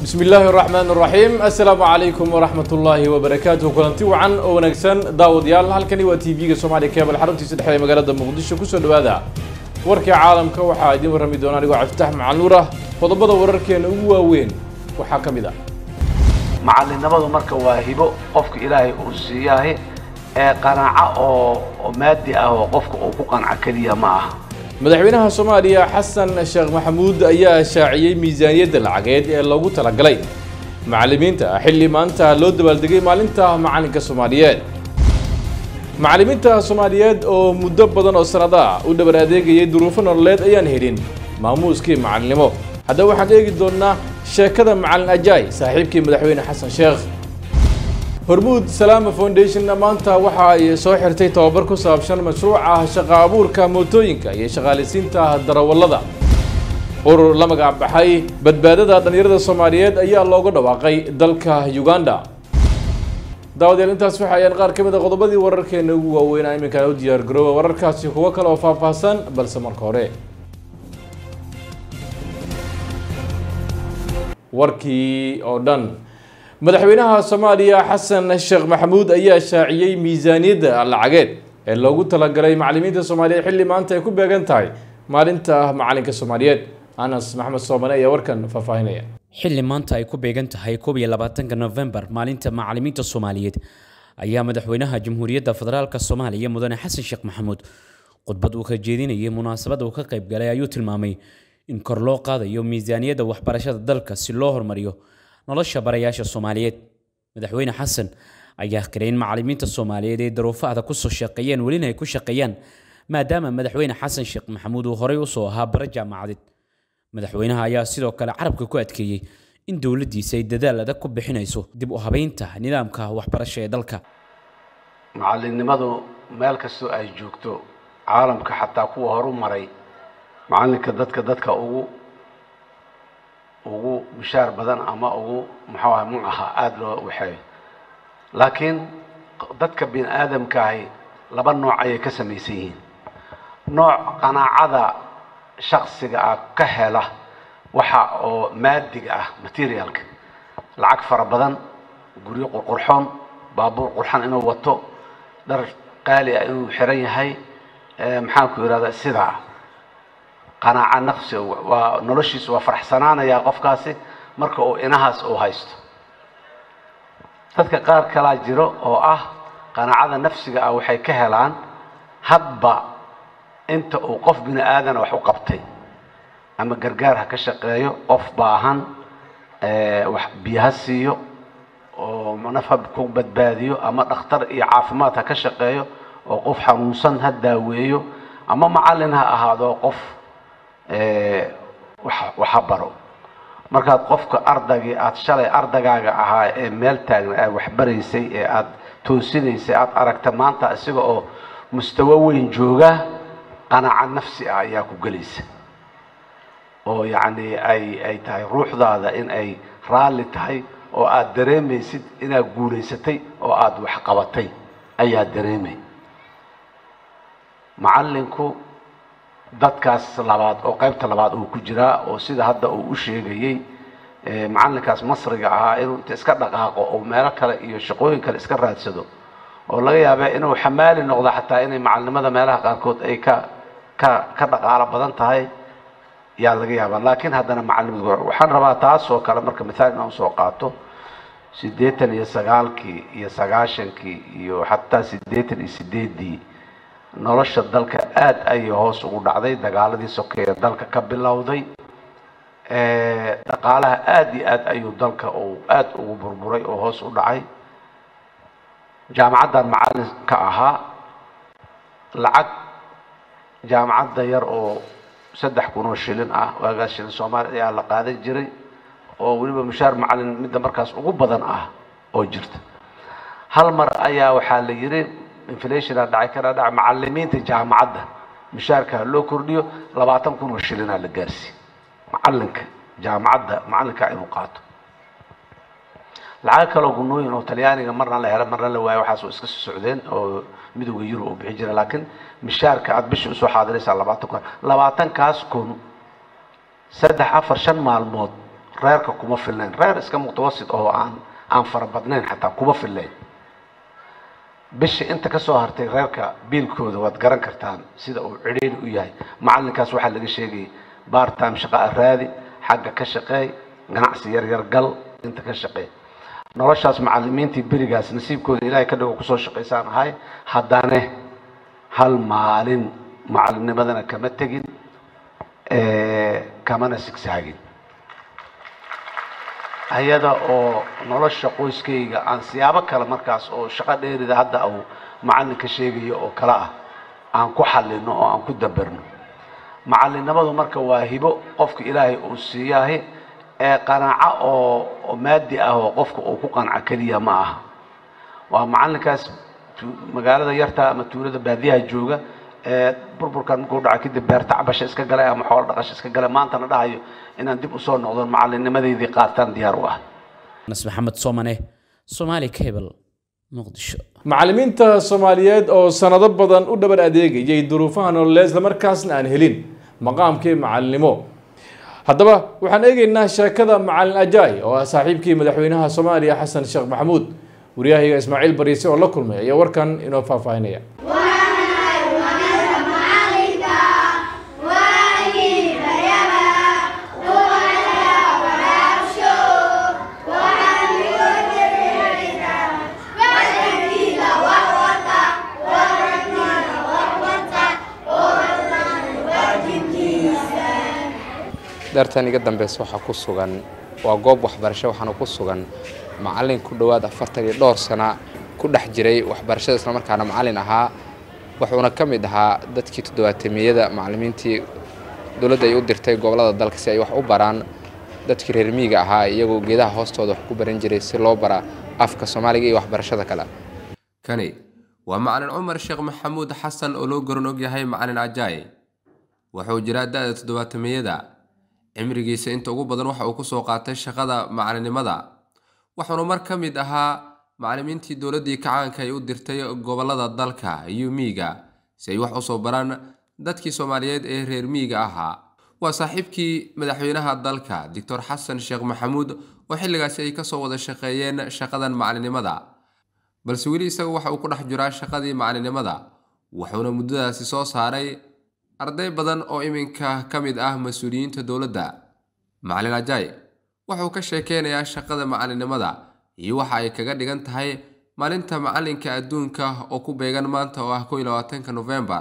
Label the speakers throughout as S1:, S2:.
S1: bismi illaahi raxmaan raxiim assalaamu calaykum waraxmat ullaahi wabarakaatuh kulanti wacan oo wanaagsan daawadayaal halkani waa t v-ga soomaaliya keebal xaruntiisa dhexe ee magaalada muqdisho kusoo dhawaada warkii caalamka waxaa idiin warrami doona anigoo cabditax macal nuur ah qodobada wararkeena ugu waaweyn waxaa ka mid ah
S2: macalinimadu marka waa hibo qofka ilaahay uu siiyahay ee qanaaco oo oo maadi ah oo qofka uu ku qanco keliya ma aha
S1: madaxweynaha soomaaliya xasan sheekh maxamuud ayaa shaaciyey miisaaniyadda lacageed ee loogu talagalay macallimiinta xilli maanta loo dabaaldegay maalinta macalinka soomaaliyeed macallimiinta soomaaliyeed oo muddo badan oo sanado ah u dhabar adeegayay duruufo nololeed ayaan helin maamuuskii macalinimo haddaba waxaan eegi doonnaa sheekada macalin ajaay saaxiibkii madaxweyne xasan sheekh hormuud salaama foundation maanta waxa ay soo xirtay tababar ku saabsan mashruuca shaqa abuurka mootooyinka iyo shaqaaleysiinta darawallada urur la magac baxay badbaadada dhallinyarada soomaaliyeed ayaa looga dhawaaqay dalka uganda daawadayaal intaas waxa ayaan qaar ka mid a qodobadii wararkeena ugu waaweynaa iminkana u diyaar garooba wararkaasi kuwo kale oo faahfaahsan balse marka hore warkii oo dhan madaxweynaha soomaaliya xasan sheekh maxamuud ayaa shaaciyey miisaaniyadda lacageed ee loogu talagalay macallimiinta soomaaliyeed xilli maanta ay ku beegan tahay maalinta macalinka soomaaliyeed anas maxamed soomane ayaa warkan faahfaahinaya
S3: xilli maanta ay ku beegan tahay koob iyo labaatanka nofembar maalinta macallimiinta soomaaliyeed ayaa madaxweynaha jamhuuriyadda federaalka soomaaliya mudane xasan sheekh maxamuud khudbad uu ka jeedinayay munaasabad uu ka qayb galay ayuu tilmaamay in kor loo qaadayo miisaaniyadda waxbarashada dalka si loo horumariyo nolosha barayaasha soomaaliyeed madaxweyne xasan ayaa qiray in macallimiinta soomaaliyeed ay daruufo adag kusoo shaqeeyeen welina ay ku shaqeeyaan maadaama madaxweyne xasan sheekh maxamuud uu horey usoo ahaa bara jaamacadeed madaxweynaha ayaa sidoo kale carabka ku adkeeyey in dowladdiisa ay dadaal adag ku bixinayso dib u habeynta nidaamka waxbarasho ee dalka
S2: macalinimadu meel kastoo ay joogto caalamka xataa kuwa horu maray macalinka dadka dadka ugu ugu bishaar badan ama ugu muxuu aha mu aha aada loo waxeeyo laakiin dadka bini aadamkaahi laba nooc ayay ka samaysan yihiin nooc qanaacada shaksiga ah ka hela waxa oo maadiga ah materialka lacag fara badan guryo qurqurxoon baabuur qurxan inuu wato dhar qaali ah inuu xiran yahay maxaan ku ihahdaa sidaa qanaaca nafsi waa noloshiisu waa faraxsanaanayaa qofkaasi marka uu inahaas uu haysto dadka qaar kalaa jiro oo ah qanaacada nafsiga ah waxay ka helaan hadba inta uu qof bini aadana wax u qabtay ama gargaar ha ka shaqeeyo qof baahan wax biyo ha siiyo oo naf ha ku badbaadiyo ama dhakhtar iyo caafimaad ha ka shaqeeyo oo qof xanuunsan ha daaweeyo ama macallin ha ahaado qof waxa baro markaad qofka ardaygii aada shalay ardagaaga ahaa ee meel taagna aad waxbaraysay ee aada toosinaysay aada aragta maanta isaga oo mustawo weyn jooga qanaaca nafsi ah ayaa ku gelaysa oo yacni ay ay tahay ruuxdaada in ay raalli tahay oo aada dareemaysid inaad guulaysatay oo aada waxqabatay ayaa dareemay macallinku dadkaas labaad oo qaybta labaad uu ku jiraa oo sida hadda uu u sheegayey macalinkaas masriga ahaa inuu inta iska dhaqaaqo oo meelo kale iyo shaqooyin kale iska raadsado oo laga yaaba inuu xamaali noqdo xataa inay macalinimada meelaha qaarkood ay ka ka ka dhaqaalo badan tahay yaa laga yaabaa laakiin haddana macalimadu waxaan rabaa taas oo kale marka mithaal inaan usoo qaato siddeetan iyo sagaalkii iyo sagaashankii iyo xataa siddeetan iyo sideeddii nolosha dalka aada ayay hoos ugu dhacday dagaaladii sokeeye dalka ka bilowday dhaqaalaha aada iyo aad ayuu dalka uu aada ugu burburay oo hoos u dhacay jaamacaddan macallin ka ahaa lacag jaamacadda yar oo saddex kun oo shilin ah waagaas shilin soomaaliya ayaa la qaadan jiray oo weliba mushaar macallin midda markaas ugu badan ah oo jirta hal mar ayaa waxaa la yidhi inflationa dhacay kana dhaca macalimiinta jaamacadda mushaarka loo kordhiyo labaatan kun oo shilinaa la gaarsiiye macalinka jaamacadda macalinka inuu qaato lacago kaloo gunooyin oo talyaaniga marna la helo marna la waayo waxaas oo iska soo socdeen oo midowga yurub uu bixi jira laakiin mishaarka aada bishii usoo xaadiraysaa labaatan kun labaatankaas kun saddex afar shan maalmood reerka kuma filnayn reer iska mutawasit oo aan aan fara badnayn xataa kuma filnayn bisha inta ka soo hartay reerka biilkooda waad garan kartaan sida uu cidhiiri u yahay macalinkaas waxaa laga sheegayay bartime shaqa a raadi xagga ka shaqeey ganacsi yar yar gal inta ka shaqeey noloshaas macalimiintii berigaas nasiibkooda ilaahay ka dhigo kusoo shaqaysaan ahay haddane hal maalin macalinnimadana kama tegin kamana sigsaagin ayada oo nolosha qoyskayga aan siyaabo kale markaas oo shaqo dheerida hadda uu macalinka sheegayo oo kale ah aan ku xallino oo aan ku daberno macalinimadu marka waa hibo qofka ilaahay uu siiyaahi ee qanaaco oo maadi ah oo qofka uu ku qanco keliya ma aha waa macalinkaas magaalada yarta ama tuulada baadiyaha jooga ee burburkan markuu dhaco kadib beerta cabasha iska galay ama xoolo dhaqasha iska galay maantana dhahayo inaan dib usoo noqdo macalinimadeydii qaataan diyaar u ah
S3: nas maxamed soomane somaali cable muqdisho
S1: macallimiinta soomaaliyeed oo sanado badan u dhabar adeegayay duruufaha nololeed islamarkaasna aan helin maqaamkii macalinimo haddaba waxaan eegaynaa sheekada macalin ajaay oo ah saaxiibkii madaxweynaha soomaaliya xasan sheekh maxamuud wariyahayga ismaaciil bariise oo la kulmay ayaa warkan inoo faahfaahinaya
S4: dartan iga dambeysa waxaa ku sugan waa goob waxbarasho waxaana ku sugan macallin ku dhowaad afartan iyo dhowr sana ku dhex jiray waxbarashada islamarkaana macallin ahaa wuxuuna ka mid ahaa dadkii toddobaatamiyada macallimiintii dowladda ay u dirtay gobollada dalka si ay wax u baraan dadkii reer miyiga ahaa iyagoo geedaha hoostooda wax ku baran jiray si loo bara afka soomaaliga iyo waxbarashada kale
S5: kani waa macalin cumar sheekh maxamuud xasan oo loo goran og yahay macalin ajaay wuxuu jiraa da-da toddobaatamiyada cimrigiisa inta ugu badan waxa uu kusoo qaatay shaqada macalinimada wuxuuna mar ka mid ahaa macallimiintii dowladdii kacaanka ay u dirtay gobollada dalka iyo miyiga si ay wax usoo baraan dadkii soomaaliyeed ee reer miyiga ahaa waa saaxiibkii madaxweynaha dalka doctor xasan sheekh maxamuud oo xilligaasi ay kasoo wada shaqeeyeen shaqadan macalinimada balse weli isaga waxa uu ku dhex jiraa shaqadii macalinimada wuxuuna muddadaasi soo saaray arday badan oo iminka ka mid ah mas-uuliyiinta dowladda macalin ajaay wuxuu ka sheekeynayaa shaqada macalinimada iyo waxa ay kaga dhigan tahay maalinta macalinka adduunka oo ku beegan maanta oo ah ko iyo labaatanka novembar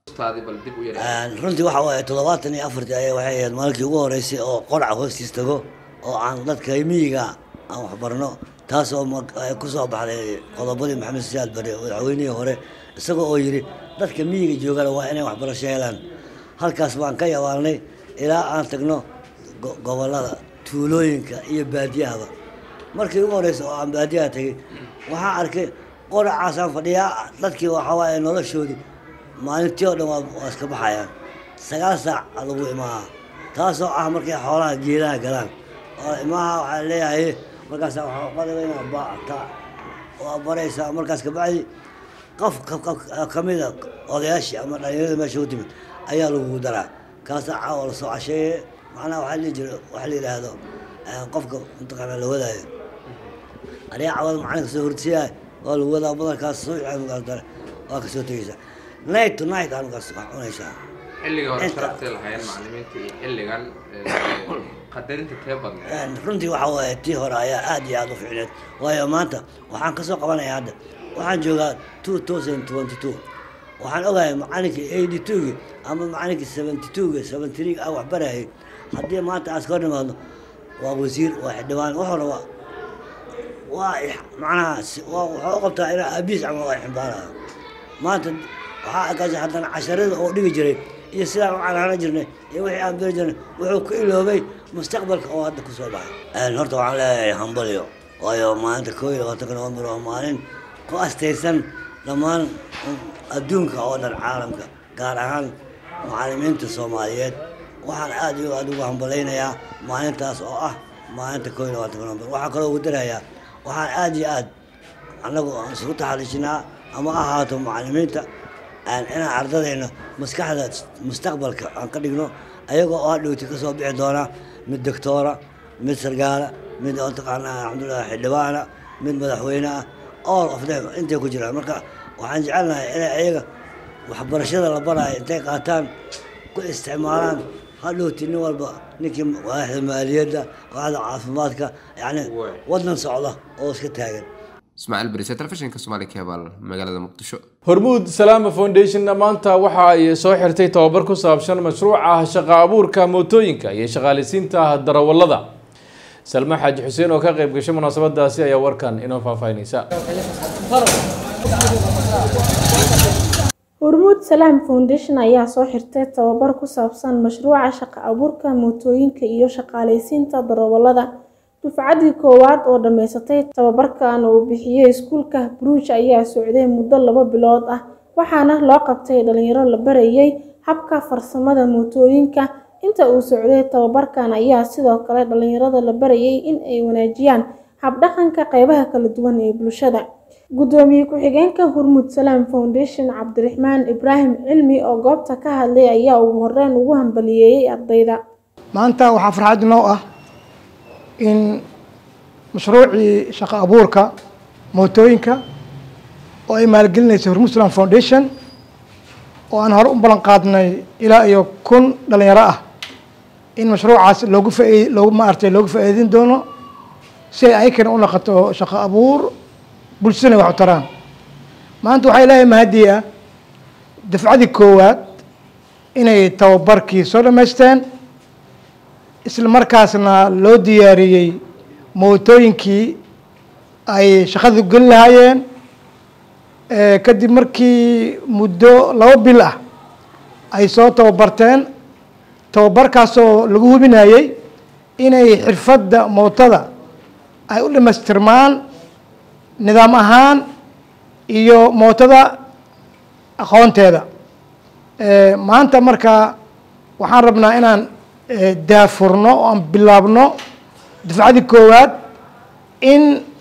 S6: runtii waxa waaye toddobaatan iyo afartii ayaa waxay ahayd maalinkii ugu horeysay oo qoraca hoostiis tago oo aan dadka miyiga aan waxbarno taasoo ku soo baxday qodobadii maxamed siyaad bare madaxweynihii hore isagoo oo yidhi dadka miyiga joogana waa inay waxbarasho helaan halkaas baan ka yabaalnay ilaa aan tagno gobollada tuulooyinka iyo baadiyahaba markii ugu horeysa oo aan baadiyaha tegay waxaan arkay qoracaasaan fadhiyaa dadkii waxaa waaye noloshoodii maalintii oo dhan waa iska baxayaan sagaal saac lagu imaaha taasoo ah markay xoolaha geelaha galaan oo imaaha waxaa leeyahay markaas waxaa qadaga inaad baata waa baraysaa markaas kabacdi qof kamida odayaashii ama dhalinyarada meesha u timid ayaa lagugu daraa kaasaa caawa lasoo casheeye macnaha waxaa lihi jira waxa la yidhaahdo qofka mataqaanaa la wadaayo adiga cawada macalinka soo hortiyaa waa lagu wadaa badankaas soo dare waa kasoo tegeysaa night to night halkaas waa cunaysaa
S4: xilliga hore sharabtay lahaayeen macallimiinta iyo xilligan qadarinta tee badneed
S6: runtii waxa waaye tii hore ayaa aad iyo aad u fiicneed waayo maanta waxaan kasoo qabanayaa hadda waxaan joogaa two thousand twenty two waxaan ogahay macalinkii eighty two-gi ama macalinkii seventy two-gi seventy three ah wax barayay haddii maanta aas ka hor nimaadno waa wasiir waa xildhibaan wax hore waa waa macnaha waa waxaa u qabtaa inaa aabiis camal waa ximbaaraya maanta waxaa arkaasa haddana casharada oo dhigi jiray iyo sidaan u canaana jirnay iyo wixii aan beri jirnay wuxuu ku iloobay mustaqbalka oo hadda kusoo baxay horta waxaan leeyahay hambalyo waayo maalinta koo iyo labaatanka november waa maalin ku astaysan dhammaan adduunka oo dhan caalamka gaar ahaan macallimiinta soomaaliyeed waxaan aad iyo aad ugu hambalaynayaa maalintaas oo ah maalinta koo iyo labaatanka november waxaan kaloo ugu darayaa waxaan aad iyo aad annagu aan isugu taxaliijinaa ama ahaato macallimiinta inaan ardadayna maskaxda mustaqbalka aan ka dhigno ayagoo oo hadhowti ka soo bixi doona mid doctoora mid sargaala mid oo taqaanaa alxamdulilah xildhibaana mid madaxweyne ah all of them intay ku jiraan marka waxaan jecelnahay inay ayaga waxbarashada la baraayo intay qaataan ku isticmaalaan hadhowti nin walba ninkii waaxda maaliyadda waaxda caafimaadka yacni waddan socda oo iska taagan
S5: ismaaciil barise telefishinka soomaali cable magaalada muqdisho
S1: hormuud salaama foundation maanta waxa ay soo xirtay tababar ku saabsan mashruuca shaqa abuurka mootooyinka iyo shaqaaleysiinta darawallada salma xaaji xuseen oo ka qayb gashay munaasabadaasi ayaa warkan inoo faahfaahinaysa
S7: hormuud salaam foundation ayaa soo xirtay tababar ku saabsan mashruuca shaqa abuurka mootooyinka iyo shaqaaleysiinta darawallada dufcaddii koowaad oo dhammaysatay tababarkan uu bixiyey iskuulka bruuj ayaa socday muddo laba bilood ah waxaana loo qabtay dhalinyaro la barayay habka farsamada mootooyinka inta uu socday tababarkan ayaa sidoo kale dhalinyarada la barayay in ay wanaajiyaan habdhaqanka qeybaha kala duwan ee bulshada gudoomiye ku-xigeenka hormuud salaam foundation cabdiraxmaan ibraahim cilmi oo goobta ka hadlay ayaa ugu horeyn ugu hambaliyeeyey ardayda
S8: maanta waxaa farxad noo ah in mashruucii shaqo abuurka mootooyinka oo ay maalgelinaysa hormuud salaam foundation oo aan hore u ballan qaadnay ilaa iyo kun dhalinyaro ah in mashruucaas loogu faa loogu maaragtay loogu faa'iidin doono si ay ayakana u noqoto shaqo abuur bulshadana wax u taraan maanta waxaa ilaahay mahadii ah dafcadii koowaad inay tababarkii soo dhammaysteen isla markaasna loo diyaariyey mootooyinkii ay shaqadu geli lahaayeen kadib markii muddo laba bil ah ay soo tababarteen tababarkaasoo lagu hubinayey inay xirfadda mootada ay u dhamaystirmaan nidaam ahaan iyo mootada aqoonteeda maanta marka waxaan rabnaa inaan daafurno oo aan bilaabno dafcadii koowaad in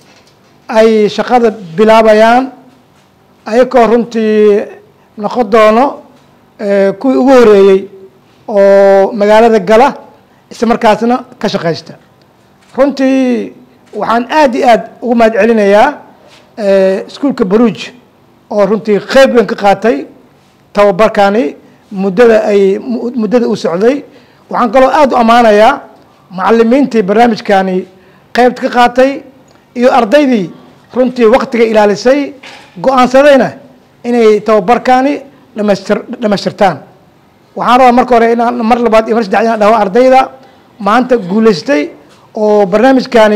S8: ay shaqada bilaabayaan ayakoo runtii noqon doono kuwii ugu horeeyey oo magaalada gala isla markaasna ka shaqaysta runtii waxaan aada iyo aada ugu mahad celinayaa iskuulka baruuj oo runtii qeyb weyn ka qaatay tababarkani muddada ay muddada u socday waxaan kaloo aada u ammaanayaa macalimiintii barnaamijkani qeybta ka qaatay iyo ardaydii runtii waktiga ilaalisay go-aansadayna inay tababarkani dhamaystir dhamaystirtaan waxaan rabaa marka hore inaan mar labaad iyo mar saddex inaan dhaho ardayda maanta guulaystay oo barnaamijkani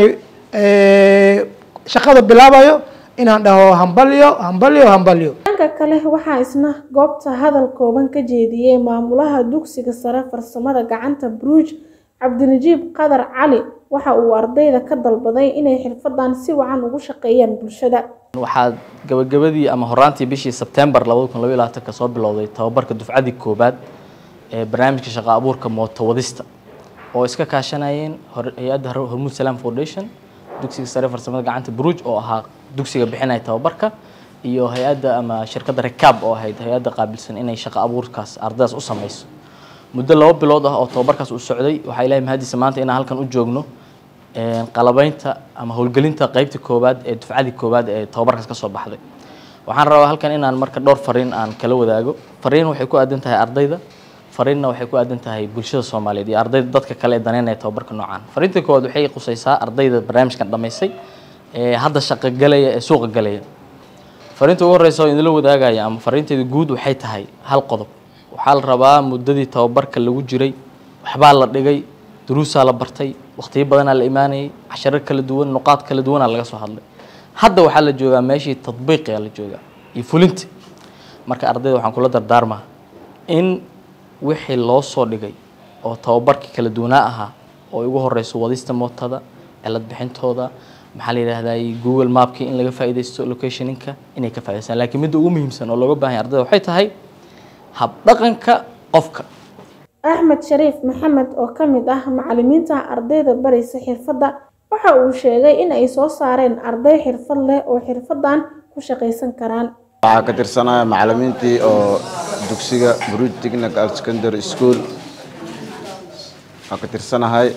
S8: shaqada bilaabayo inaan dhaho hambalyo hambalyo hambalyo
S7: dhanka kale waxaa isna goobta hadal kooban ka jeediyey maamulaha dugsiga sare farsamada gacanta bruuj cabdinajiib qadar cali waxa uu ardayda ka dalbaday inay xirfadan si wacan ugu shaqeeyaan bulshada
S9: waxaa gabagabadii ama horaantii bishii sebtembar labada kun labaiy labaatanka soo bilowday tababarka dufcadii koobaad ee barnaamijka shaqo abuurka mooto wadista oo iska kaashanayeen hay-adda hormuud salaam foundation dugsiga sare farsamada gacanta bruuj oo ahaa dugsiga bixinaya tababarka iyo hay-adda ama shirkadda rekaab oo ahayd hay-adda qaabilsan inay shaqo abuurkaas ardaydaas u sameyso muddo laba bilood ah oo tababarkaas uu socday waxaa ilahay mahadiisa maanta inaan halkan u joogno qalabeynta ama howlgelinta qeybta koowaad ee dufcadii koowaad ee tababarkaas ka soo baxday waxaan rabaa halkan inaan marka dhowr fariin aan kala wadaago fariin waxay ku aadan tahay ardayda fariinna waxay ku aadan tahay bulshada soomaaliyeed iyo ardayda dadka kale ee daneynaya tababarka noocaan fariinta koowaad waxay qusaysaa ardayda barnaamijkan dhammaysay ee hadda shaqo galaya ee suuqa galaya fariinta ugu horeysa oo idinla wadaagaya ama fariinteeda guud waxay tahay hal qodob waxaa la rabaa muddadii tababarka lagu jiray waxbaa la dhigay duruusaa la bartay waqtiyo badanaa la imaanayay casharo kala duwan nuqaad kala duwanaa laga soo hadlay hadda waxaa la joogaa meeshii tadbiiqiga la joogaa iyo fulinta marka ardayda waxaan kula dardaarmaa in wixii loo soo dhigay oo tababarkii kala duwanaa ahaa oo ugu horeyso wadista mootada cilad bixintooda maxaa la yidhaahdaa google mapkii in laga faa'iidaysto locationinka inay ka faa'idaystaan laakiin midda ugu muhiimsan oo looga baahan yahay ardayda waxay tahay habdhaqanka qofka
S7: axmed shariif maxamed oo ka mid ah macalimiinta ardayda baraysa xirfadda waxa uu sheegay in ay soo saareen arday xirfad leh oo xirfadan ku shaqaysan karaan
S10: waxaa ka tirsanaya macalimiintii oo dugsiga bruj technical secondary school waxaa ka tirsanahay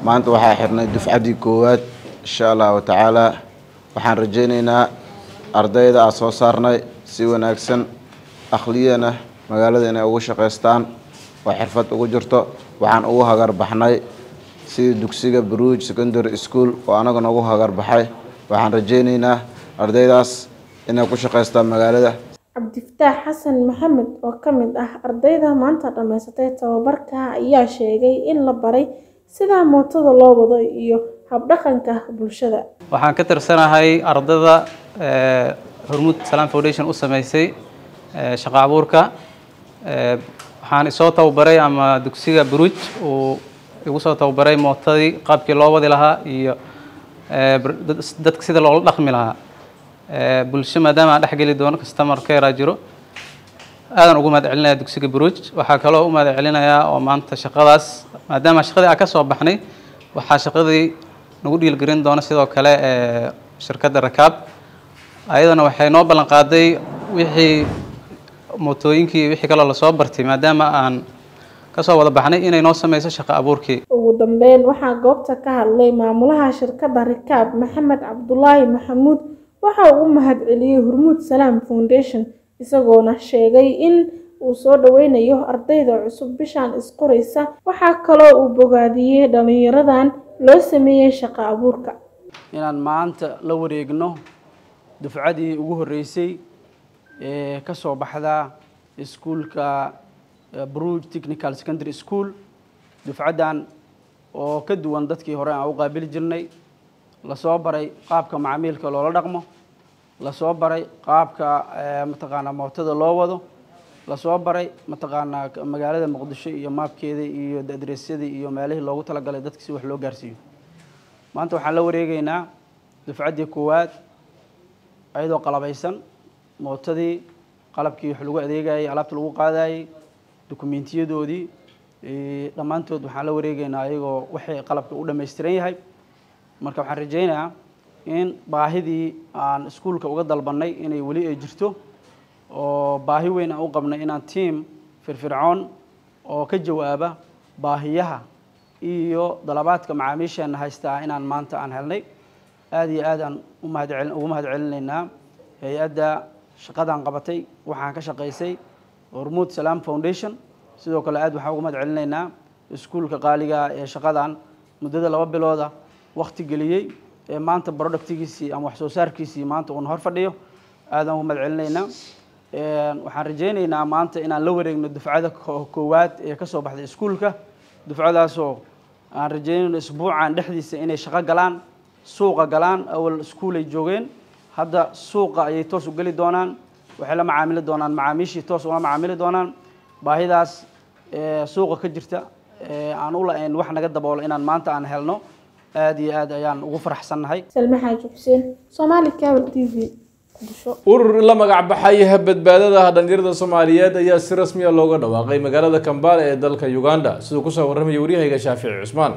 S10: maanta waxaa xirnay dufcaddii koowaad insha allahu tacaala waxaan rajaynaynaa ardayda aan soo saarnay si wanaagsan akhliyana magaalada inay ugu shaqaystaan oo xirfad ugu jirto waxaan ugu hagar baxnay sidii dugsiga bruj secondary school oo anaguna ugu hagar baxay waxaan rajaynaynaa ardaydaas inay ku shaqaystaan magaalada
S7: cabdifataax xasan maxamed oo ka mid ah ardayda maanta dhammaysatay tababarka ayaa sheegay in la baray sida mootada loo wado iyo habdhaqanka bulshada
S11: waxaan ka tirsanahay ardayda hormuud salaam foundation u sameysay shaqo abuurka waxaan isoo tababaray ama dugsiga bruj uu igu soo tababaray mootadii qaabkii loo wadi lahaa iyo dadka sida loola dhaqmi lahaa bulsho maadaama aan dhexgeli doono customer care jiro aadan ugu mahad celinaya dugsiga bruj waxaa kaloo u mahad celinayaa oo maanta shaqadaas maadaama shaqadii aan ka soo baxnay waxaa shaqadii nagu dhiilgelin doona sidoo kale shirkadda rakaab ayadana waxay noo ballan qaaday wixii mootooyinkii wixii kaloo lasoo bartay maadaama aan kasoo wada baxnay inay noo sameyso shaqo abuurkii
S7: ugu dambeyn waxaa goobta ka hadlay maamulaha shirkadda rikaab maxamed cabdulaahi maxamuud waxa uu u mahad celiyey hormuud salaam foundation isagoona sheegay in uu soo dhaweynayo ardayda cusub bishaan isqoraysa waxaa kaloo uu bogaadiyey dhallinyaradan loo sameeyey shaqo abuurka
S12: inaan maanta la wareegno dufcadii ugu horreysay ee ka soo baxda iskuulka bruge technical secondary school dufcaddan oo ka duwan dadkii hore aan u qaabili jirnay lasoo baray qaabka macaamiilka loola dhaqmo lasoo baray qaabka mataqaanaa mootada loo wado lasoo baray mataqaanaa magaalada muqdisho iyo maabkeeda iyo adresyada iyo meelihii loogu talagalay dadka si wax loo gaarsiiyo maanta waxaan la wareegeynaa dufcaddii koowaad ayadoo qalabaysan mootadii qalabkii wax lagu adeegayay alaabta lagu qaadayay dukumeentiyadoodii dhammaantood waxaan la wareegeynaa ayagoo waxay qalabka u dhammaystiran yahay marka waxaan rajaynayaa in baahidii aan iskuulka uga dalbannay inay weli ay jirto oo baahi weyn aan u qabnay inaan tiam firfircoon oo ka jawaaba baahiyaha iyo dalabaadka macaamiisheena haystaa inaan maanta aan helnay aada iyo aad aan umahadcel ugu mahad celinaynaa hay-adda shaqadan qabatay waxaan ka shaqaysay hormuud salaam foundation sidoo kale aad waxaan ugu mahad celinaynaa iskuulka qaaliga ee shaqadan muddada laba bilooda wakti geliyey ee maanta productigiisii ama wax soo saarkiisii maanta uuna hor fadhiyo aadaan ugu mahad celinaynaa waxaan rajaynaynaa maanta inaan la wareegno dufcada koowaad ee ka soo baxday iskuulka dufcadaasoo aan rajaynayno isbuucan dhexdiisa inay shaqo galaan suuqa galaan awal iskuulay joogeen hadda suuqa ayay toos u geli doonaan waxay la macaamili doonaan macaamiishii toos ula macaamili doonaan baahidaas suuqa ka jirta aan u la-ayn wax naga daboolo inaan maanta aan helno aad iyo aad ayaan ugu faraxsannahay
S7: salme xaaji xuseen soomaali cable t v
S1: urur la magac baxay badbaadada dhalinyarada soomaaliyeed ayaa si rasmiya looga dhawaaqay magaalada kambala ee dalka uganda siduu kusoo warramaya waryahayga shaafici cusmaan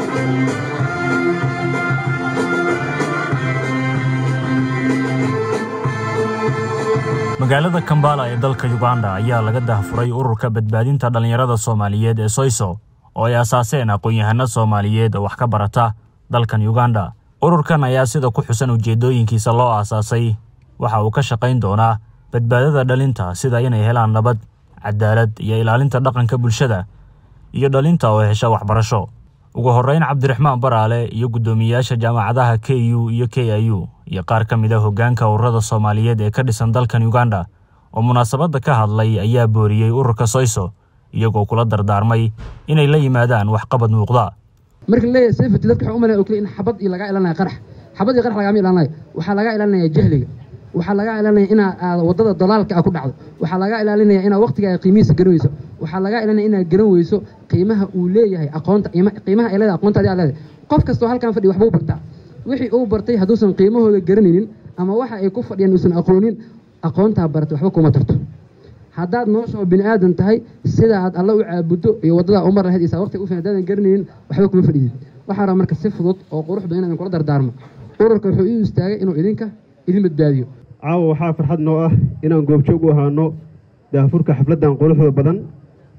S13: magaalada kambala ee dalka uganda ayaa laga dahfuray ururka badbaadinta dhallinyarada soomaaliyeed ee soyso oo ay asaaseen aqoon-yahano soomaaliyeed oo wax ka barata dalkan uganda ururkan ayaa sida ku xusan ujeeddooyinkiisa loo aasaasay waxa uu ka shaqayn doonaa badbaadada dhalinta sida inay helaan nabad cadaalad iyo ilaalinta dhaqanka bulshada iyo dhalinta oo hesha waxbarasho ugu horreyn cabdiraxmaan baraale iyo guddoomiyeyaasha jaamacadaha k u iyo k i u iyo qaar ka mid a hoggaanka ururada soomaaliyeed ee ka dhisan dalkan uganda oo munaasabadda ka hadlay ayaa booriyey ururka soyso iyagoo kula dardaarmay inay la yimaadaan waxqabad muuqda
S14: marka laleeyahay safety dadka waxaa u malaya oo kale in xabad iyo lagaa ilaalinaya qarax xabad iyo qarax lagama ilaalinaya waxaa lagaa ilaalinaya jahliga waxaa lagaa ilaalinaya inaa aad waddada dalaalka ah ku dhacdo waxaa lagaa ilaalinaya inaad waqtigaaga qiimihiisa garan weyso waxaa lagaa ilaalinaya inaad garan weyso qiimaha uu leeyahay aqoonta qiimaha ay leedahay aqoonta adi aad leedahay qof kastoo halkan fadhiya waxbuu bartaa wixii uu bartay hadduusan qiimahooda garanaynin ama waxa ay ku fadhiyaan uusan aqoonin aqoontaa baratay waxba kuma tarto haddaad nolosha oo bini aadan tahay sida aad alla u caabuddo iyo waddadaa umar lahayd isaa waqtiga ufan haddaadan garanaynin waxba kuma fadhidid waxaa raba marka si fudud oo qurux badan inaan kula dardaarmo ururka wuxuu ii istaagay inuu idinka idin badbaadiyo
S15: caawa waxaa farxad noo ah inaan goobjoog u ahaano daafurka xafladdan quruxda badan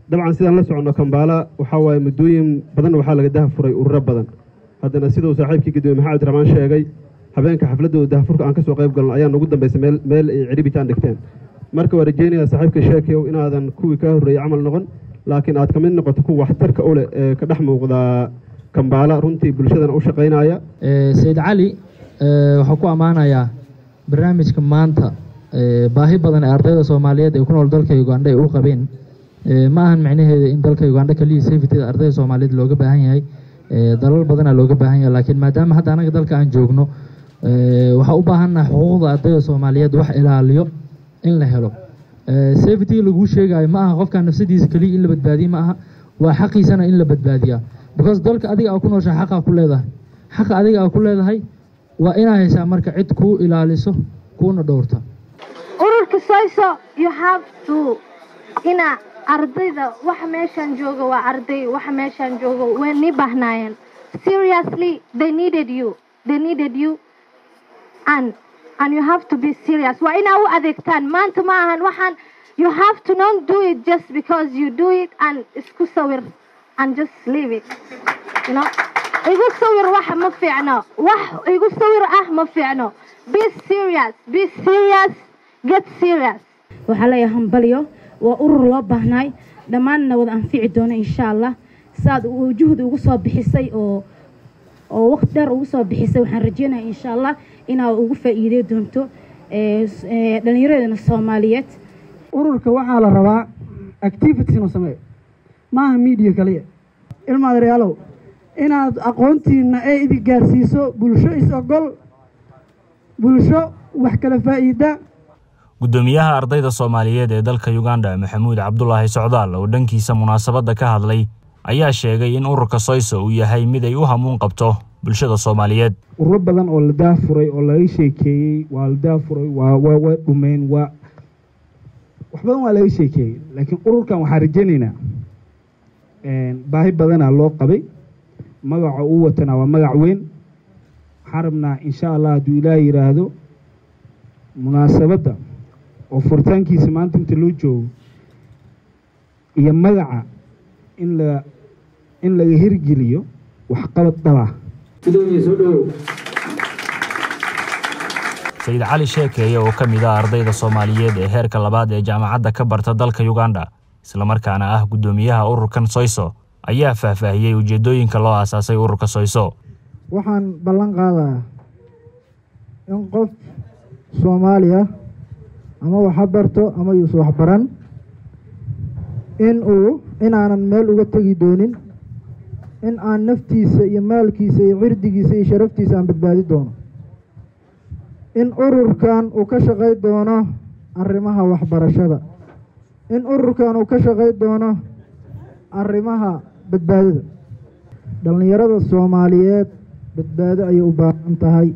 S15: dabcan sidaan la soconno kambaala waxaa waaye muddooyin badan waxaa laga dahafuray ururo badan haddana siduu saaxiibkii gudoomiye maxamed abdiraxmaan sheegay habeenka xafladooda dahafurka aan ka soo qayb galno ayaan ugu dambaysay meel meel ay cidhibitaan dhigteen marka waa rajeynayaa saaxiibka sheekeyow inaadan kuwii kaa horreeyey camal noqon laakiin aad ka mid noqoto kuwa waxtarka u leh ee ka dhex muuqda kambaala runtii bulshadana u shaqaynaya
S16: sayid cali waxaa ku ammaanayaa barnaamijka maanta baahi badan ee ardayda soomaaliyeed ee ku nool dalka ugandha ay u qabeen ma ahan micnaheeda in dalka ugandha kaliya safetyda ardayda soomaaliyeed looga baahan yahay dalal badanaa looga baahan yahay laakiin maadaama hadda anaga dalka aan joogno waxaa u baahannaha xuquuqda ardayda soomaaliyeed wax ilaaliyo in la helo safety laguu sheegayo ma aha qofka nafsadiisa keliya in la badbaadiye ma aha waa xaqiisana in la badbaadiyaa because dalka adiga aa ku nooshaa xaqaa ku leedahay xaqa adiga aa ku leedahay waa inaa haysaa marka cid kuu ilaaliso kuuna dhowrta
S17: ururka soyso you have to ina ardayda waxa meeshaan jooga waa arday waxa meeshaan jooga way nii baahnaayeen seriously they needed you they needed you and and you have to be serious waa inaa u adeegtaan maanta ma ahan waxaan you have to not do it just because you do it and isku sawir and just leave it you know igu sawir wax ma fiicno wax igu sawir ah ma fiicno be serious be serious get serious
S18: waxaa leeyahay hambalyo waa urur loo baahnaay dhammaanna wada anfici doono insha allah saad juhdi ugu soo bixisay oo oo waqti dheer ugu soo bixisay waxaan rajeynaya insha allah inaad ugu faa'iidey doonto dhallinyaradana soomaaliyeed
S19: ururka waxaa la rabaa activities inuu sameeyo maaha media kaliya ilmaadareyaalow inaad aqoontiina ee idin gaarsiiso bulsho is-ogol bulsho wax kala faa'iida
S13: guddoomiyaha ardayda soomaaliyeed ee dalka uganda maxamuud cabdulaahi socdaal oo dhankiisa munaasabadda ka hadlay ayaa sheegay in ururka soyso uu yahay mid ay u hamuun qabto bulshada soomaaliyeed
S20: ururo badan oo la daafuray oo laga sheekeeyey waa la daafuray waa waa waa dhumeen waa wax badan waa laga sheekeeyey laakiin ururkan waxaan rajaynaynaa baahi badanaa loo qabay magaca uu watana waa magac weyn waxaan rabnaa insha allah hadduu ilaah yidhaahdo munaasabadda oo furitaankiisa maanta inta loo joogo iyo magaca in la in laga hirgeliyo waxqabad dhaba
S13: sayid cali sheekeeye oo ka mid ah ardayda soomaaliyeed ee heerka labaad ee jaamacadda ka barta dalka uganda islamarkaana ah guddoomiyaha ururkan soyso ayaa faahfaahiyey ujeeddooyinka loo aasaasay ururka soyso
S20: waxaan ballan qaadayaa in qof soomaaliya ama waxa barto ama yuuse waxbaran in uu inaanan meel uga tegi doonin in aan naftiisa iyo maalkiisa iyo cirdigiisa iyo sharaftiisa aan badbaadi doono in ururkan uu ka shaqay doono arrimaha waxbarashada in ururkan uu ka shaqay doono arrimaha badbaadada dhallinyarada soomaaliyeed badbaado ayay u baahan tahay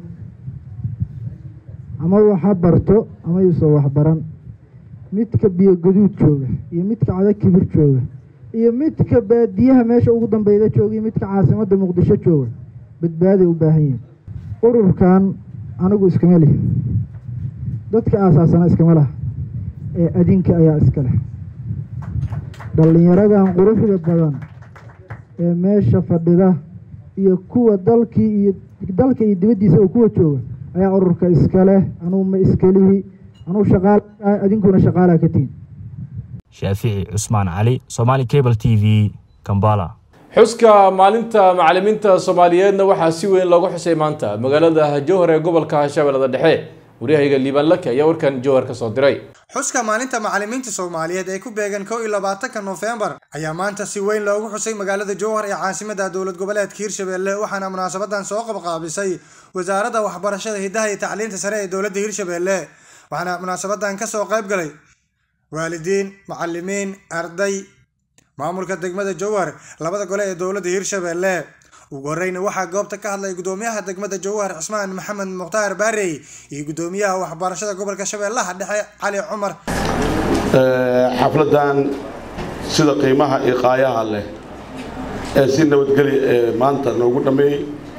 S20: ama waxa barto ama yuuse waxbaran midka biyo gaduud jooga iyo midka cada kibir jooga iyo midka baadiyaha meesha ugu dambeyda jooga iyo midka caasimadda muqdisho jooga badbaaday u baahan yihin ururkan anigu iskama lihi dadka aasaasana iskama laha ee adinka ayaa iska leh dhallinyaradan quruxda badan ee meesha fadhida iyo kuwa dalkii iyo dalka iyo dibaddiisa oo kuwa jooga ayaa ururka iska leh anugu ma iskalihi anugu shaqaal adinkuna shaqaalaa ka tihin
S13: shaafici cusmaan cali somaali cable t v kambala
S1: xuska maalinta macalimiinta soomaaliyeedna waxaa si weyn loogu xusay maanta magaalada jowhar ee gobolka shabeellada dhexe waryahayga liibaan lake ayaa warkan jowhar ka soo diray
S21: xuska maalinta macalimiinta soomaaliyeed ee ku beegan kow iyo labaatanka noofembar ayaa maanta si weyn loogu xusay magaalada jowhar ee caasimada dowlad goboleedka hirshabelle waxaana munaasabadan soo qabqaabisay wasaaradda waxbarashada hidaha iyo tacliinta sare ee dowladda hirshabelle waxaana munaasabadan kasoo qayb galay waalidiin macalimiin arday maamulka degmada jowhar labada gole ee dowladda hirshabelle ugu horeyna waxaa goobta ka hadlay gudoomiyaha degmada jowhar cismaan maxamed mukhtaar baarey iyo gudoomiyaha waxbarashada gobolka shabeellaha dhexe cali cumar
S22: xafladan sida qiimaha iyo qaayaha leh ee si nabadgeli ee maanta noogu dhammeeyey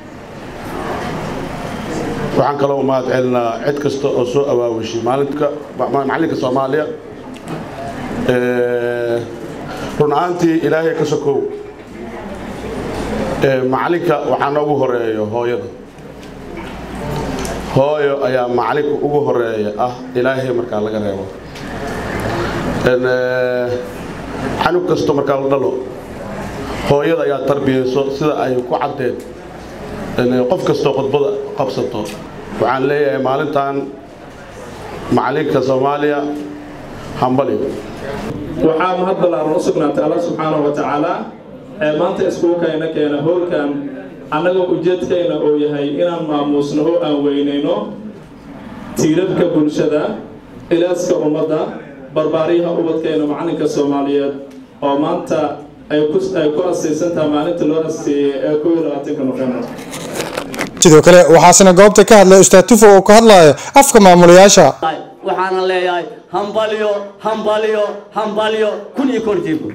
S22: waxaan kaloo mahad celinaa cid kasta oo soo awaawashay maalinka macalinka soomaaliya run ahaantii ilaahay ka sokow ee macalinka waxaa noogu horeeyo hooyada hooyo ayaa macalinka ugu horeeya ah ilaahay markaa laga reebo Een, ee, canug kasto markaa la dhalo hooyada ayaa tarbiyeyso sida ay ku caddeed Een, qof kastoo khudbada qabsato waxaan leeyahay maalintan macalinka soomaaliya hambali
S2: waxaa mahad ballaaran u sugnaatay alla subxaanahu wa tacaala ee maanta iskuulkayna keena howlkan annagoo ujeedkayna uu yahay inaan maamuusno oo aan weynayno tiirarka bulshada ilaaska ummadda barbaaryaha ubadkayna macalinka soomaaliyeed oo maanta ay ku ay ku asaysantaha maalinta loo asteeyey ee kow iyo labaatanka nofembar
S21: sidoo kale waxaasina goobta ka hadlay ustaad tufo oo ka hadlaya afka maamulayaasha
S3: waxaana leeyahay hambalyo hambalyo hambalyo kun iyo korjiibu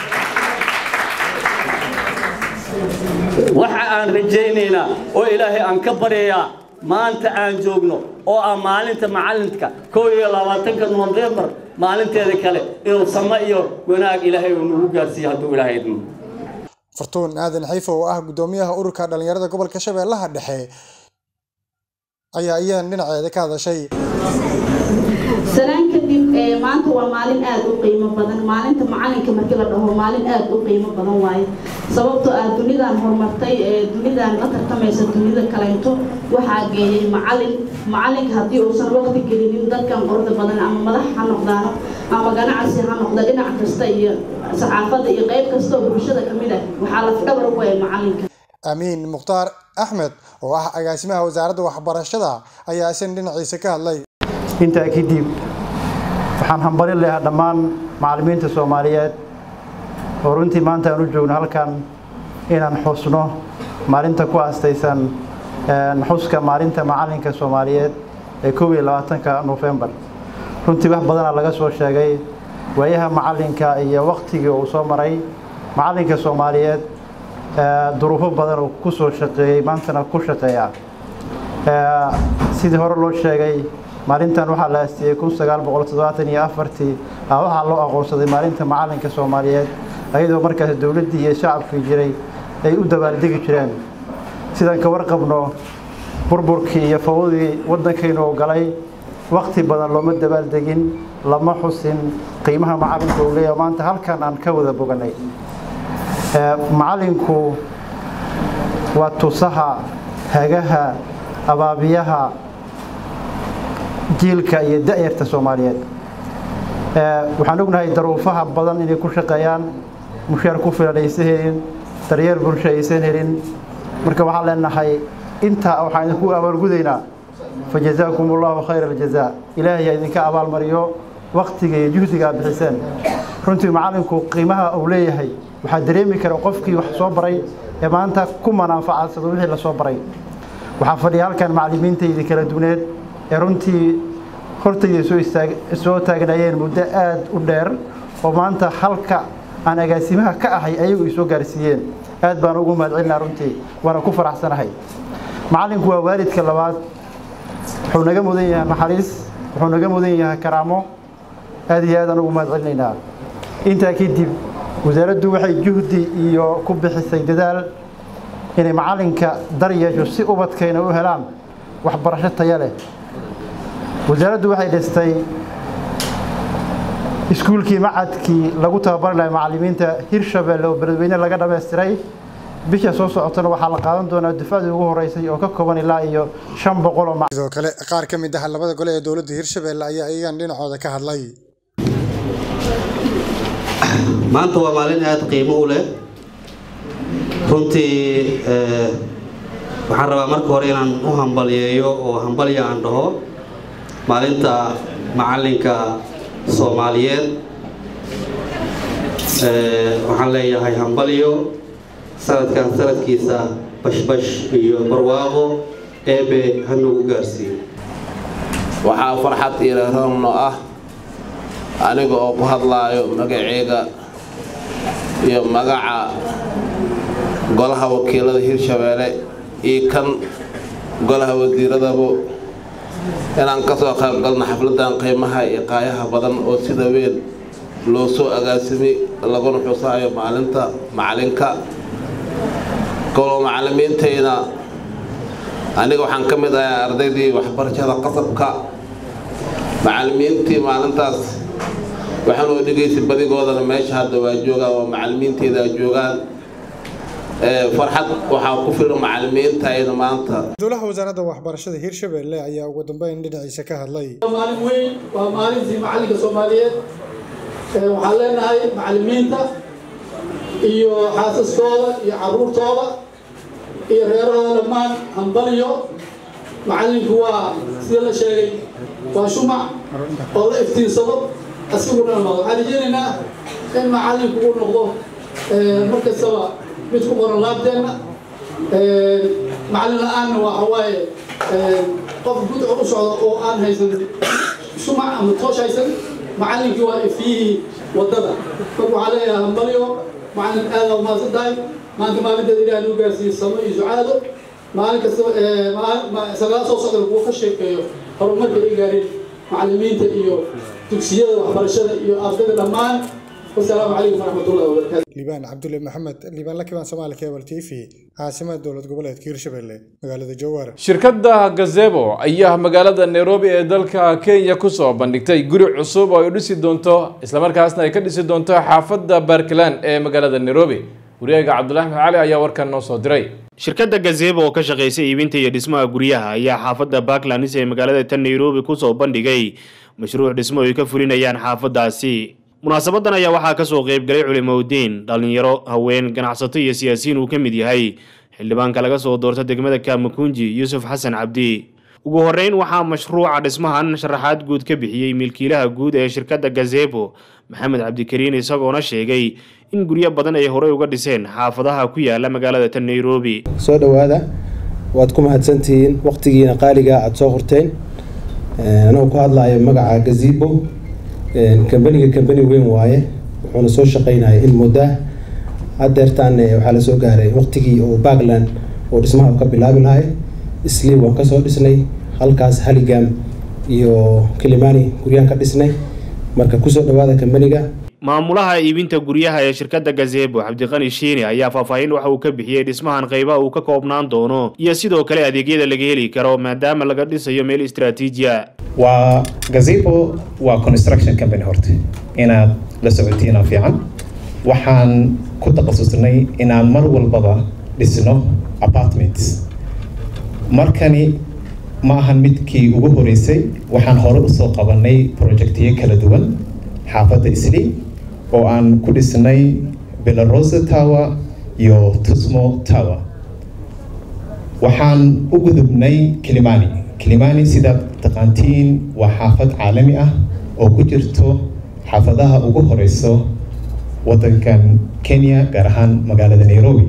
S3: waxa aan rajaynaynaa oo ilaahay aan ka baryayaa maanta aan joogno oo ah maalinta macalinka kow iyo labaatanka nofembar maalinteeda kale inuu samo iyo wanaag ilaahay uu nagu gaarsiiyo hadduu ilaahay idmo
S21: fartuun aadan xiifo oo ah gudoomiyaha ururka dhalinyarada gobolka shabeellaha dhexe ayaa iyadan dhinaceeda ka hadashay
S23: salaan kadib ee, maanta waa maalin aad u qiimo badan maalinta macalinka markii la dhaho maalin aad u qiimo badan waaye sababtoo ah dunidan horumartay ee dunidan la tartamaysa dunida kaleynto waxaa geeyay macalin macalinka haddii uusan waqti gelinin dadkan qorda badan ama madax ha noqdaano ama ganacsi ha noqda dhinac kasta iyo saxaafadda iyo qayb kasta oo bulshada ka mid ah waxaa lafdhabar u ah macalinka
S21: amiin mukhtaar axmed oo ah agaasimaha wasaaradda waxbarashada ayaa isan dhinaciisa ka hadlay
S24: intaa kadib waxaan hambalin leeyahay dhammaan macallimiinta soomaaliyeed oo runtii maanta aan u joogno halkan inaan xusno maalinta ku aastaysan een, xuska maalinta macalinka soomaaliyeed ee kow iyo labaatanka nofembar runtii wax badanaa laga soo sheegay waayaha macalinka iyo waktigii uu soo maray macalinka soomaaliyeed ee, duruufo badan uu ku soo shaqeeyey maantana ku shaqeeya Ee, sidii hore loo sheegay maalintan waxaa la aastiyey kun sagaal boqol toddobaatan iyo afartii ah waxaa loo aqoonsaday maalinta macalinka soomaaliyeed ayadoo markaas dowladdii iyo shacabkii jiray ay u dabaaldegi jireen sidaan ka warqabno burburkii iyo fawdii waddankaynu oo galay waqti badan looma dabaaldegin lama xusin qiimaha macalinka uu leeyahay maanta halkan aan ka wada boganay Ee, macalinku waa tusaha hagaha abaabiyaha jiilka iyo da'yarta soomaaliyeed Ee, waxaan ognahay daruufaha badan inay ku shaqeeyaan mushaar ku filan aysan helin daryeel bulsho aysan helin marka waxaan leenahay intaa waxaan idinku abaalgudaynaa fajazaakum allahu khayra aljazaa ilaahay ha idinka abaalmariyo waqtiga iyo juhdiga aad bixiseen runtii macalinku qiimaha uu leeyahay waxaa dareemi kara qofkii wax soo baray ee maanta ku manaafacadsado wixii la soo baray waxaa fadhiya halkan macallimiintaydii kala duwaneed ee runtii hortayda soo istaag soo taagnaayeen muddo aad u dheer oo maanta halka aan agaasimaha ka ahay ayagu i soo gaarsiiyeen aad baan ugu mahadcelinaa runtii waana ku faraxsanahay macallinku waa waalidka labaad wuxuu naga mudan yahay naxariis wuxuu naga mudan yahay karaamo aad iyo aad aan ugu mahadcelinaynaa intaa kadib wasaaraddu waxay juhdi iyo ku bixisay dadaal inay macalinka dar yeesho si ubadkayna u helaan waxbarasho taya leh wasaaraddu waxay dhistay iskuulkii macadkii lagu tababari lahay macallimiinta hirshabelle oo beledweyne laga dhammaystiray bisha soo socotana waxaa la qaadan doonaa dufcadii ugu horeysay oo ka kooban ilaa iyo shan boqol oo
S21: sidoo kale qaar ka mid ah labada gole ee dowladda hirshabelle ayaa iyagan dhinacooda ka hadlay
S25: maanta waa maalin aada qiimo u leh runtii eh, waxaan rabaa marka hore inaan u hambalyeeyo oo hambalya aan dhaho maalinta macalinka soomaaliyeed Eh, waxaan leeyahay hambalyo sanadkan sanadkiisa bashbash iyo barwaaqo eebe hanugu gaarsiiyo
S26: waxaa farxad iyo roonno ah aniga oo ku hadlaayo magaceyga iyo magaca golaha wakiilada hirshabeelle iyo kan golaha wasiiradaba inaan ka soo qayb galno xafladan qiimaha iyo qaayaha badan oo sida weyn loo soo agaasimay laguna xusaayo maalinta macalinka kaloo macallimiintayna aniga waxaan ka mid ahay ardaydii waxbarashada qasabka macallimiintii maalintaas waxaan oo dhegaysay badigoodana meesha hadda waa joogaan waa macallimiinteyda joogaan farxad waxaa ku filan macallimiintayna maanta
S21: dowlaha wasaaradda waxbarashada hirshabelle ayaa ugu dambeyn dhinaciisa ka hadlay
S4: maalin weyn waa maalintii macallinka soomaaliyeed waxaan leenahay macallimiinta iyo xaasaskooda iyo caruurtooda iyo reerahooda dhammaan hambaliyo macallinku waa sida la sheegay waa shumac oo la iftiinsado asiguna noqdo waxaan rajeynaynaa in macallinku uu noqdo mar kastaba mid ku qoran laabteenna macallin la-aanna waxa waaye qof gudcur u socda oo aan haysan shumac ama toosh haysan macallinkii waa ifyihii waddada marka waxaa leeyahay hambalyo macallin aada umaasan tahay maanta maalinteeda ilaah nuu gaarsiiyey samo iyo sucaado maalin kasta sagaal soo socda kuwa ka sheekeeyo horumarka ay gaareen macallimiinta iyo dugsiyada waxbarashada iyo ardayda dhammaan wasalaamu calaykum waraxmatullahi wabarakaatu
S21: liibaan cabdulle maxamed liibaan lakibaan soomaali cable t v caasimada dowlad goboleedka hirshabelle magaalada jowhar
S1: shirkadda gazebo ayaa magaalada nairobi ee dalka kenya kusoo bandhigtay guri cusub oo ay dhisi doonto islamarkaasna ay ka dhisi doonto xaafadda barkland ee magaalada nairobi wariyaga cabdulahi maxmed cali ayaa warkan noo soo diray
S5: shirkadda gazebo oo ka shaqaysa iibinta iyo dhismaha guryaha ayaa xaafadda backlands ee magaalada tan nairobi kusoo bandhigay mashruuc dhismo ay ka fulinayaan xaafaddaasi munaasabadan ayaa waxaa kasoo qaybgalay culimowdiin dhallinyaro haween ganacsato iyo siyaasiyiin uu ka mid yahay xildhibaanka laga soo doorta degmada kamakunji yuusuf xasan cabdi ugu horeyn waxaa mashruuca dhismahan sharaxaad guud ka bixiyey milkiilaha guud ee shirkadda gazebo maxamed cabdikariin isagoona sheegay in guryo badan ay horey uga dhiseen xaafadaha ku yaala magaalada tan nairobi
S6: soo dhowaada waad ku mahadsantihiin waqtigiina qaaliga aada soo horteen anagoo ku hadlayo magaca gazebo kambaniga kambani weyn waaye wuxuuna soo shaqaynaya in muddaa hadeertaan waxaa lasoo gaaray waqtigii oo backland oo dhismaha ka bilaabi lahay isli waan kasoo dhisnay halkaas haligam iyo kilimani guryaan ka dhisnay marka kusoo dhawaada kambaniga
S5: maamulaha iibinta guryaha ee shirkadda gazebo cabdiqani shiini ayaa faahfaahin waxa uu ka bixiyey dhismahan qaybaha uu ka koobnaan doono iyo sidoo kale adeegyada laga heli karo maadaama laga dhisayo meel istaraatiijiya
S8: waa gazebo waa construction company horta inaad la socotiina fiican waxaan ku takhasusnay inaan mar walbaba dhisno apartments markani ma ahan midkii ugu horeysay waxaan hore usoo qabanay projectiyo kala duwan xaafadda isli oo aan ku dhisnay belarosa tower iyo tusmo tower waxaan u gudubnay kilimani kilimani sidaad taqaantiin waa xaafad caalami ah oo ku jirto xaafadaha ugu horeyso wadankan kenya gaar ahaan magaalada nairobi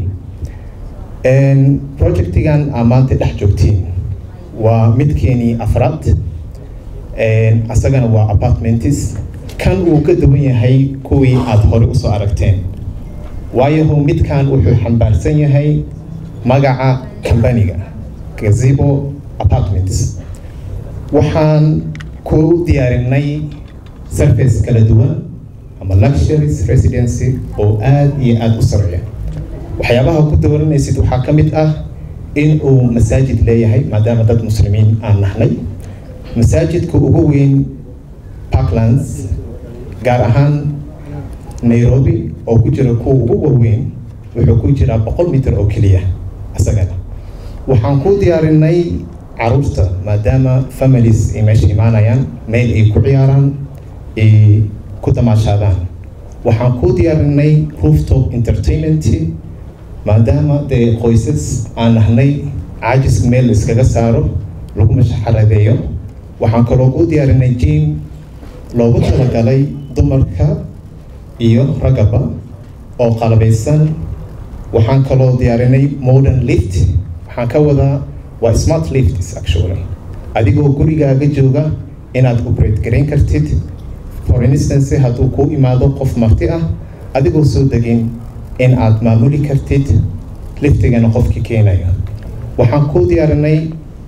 S8: projectigan aa maanta dhex joogtiin waa midkeenii afraad asagana waa apartmentis kan uu ka duwan yahay kuwii aada hore usoo aragteen waayaho midkan wuxuu xambaarsan yahay magaca kambaniga gazebo apartments waxaan ku diyaarinay surface kala duwan ama luxuries residency oo aada iyo aada u sarreeya waxyaabaha ku dooranaysid waxaa ka mid ah in uu masaajid leeyahay maadaama dad muslimiin aan nahnay masaajidka ugu weyn parklands gaar ahaan nairobi oo ku jira kuwa ugu waaweyn wuxuu ku jiraa boqol mitir oo keliya isagana waxaan ku diyaarinay caruurta maadaama families ay meesha imaanayaan meel ay ku ciyaaraan ay ku damaashaadaan waxaan ku diyaarinay rooftop entertainment maadaama dee qoysas aan nahnay caajiska meel la iskaga saaro lagu mashaxaradeeyo waxaan kaloo ku diyaarinay jim loogu talagalay dumarka iyo ragaba oo qalabaysan waxaan kaloo diyaarinay modern lift waxaan ka wadaa waa smart lifts actually adigoo gurigaaga jooga inaad operate garayn kartid for instance hadduu kuu imaado qof marti ah adigoo soo degin in aad maamuli kartid liftigana qofkii keenaya waxaan ku diyaarinay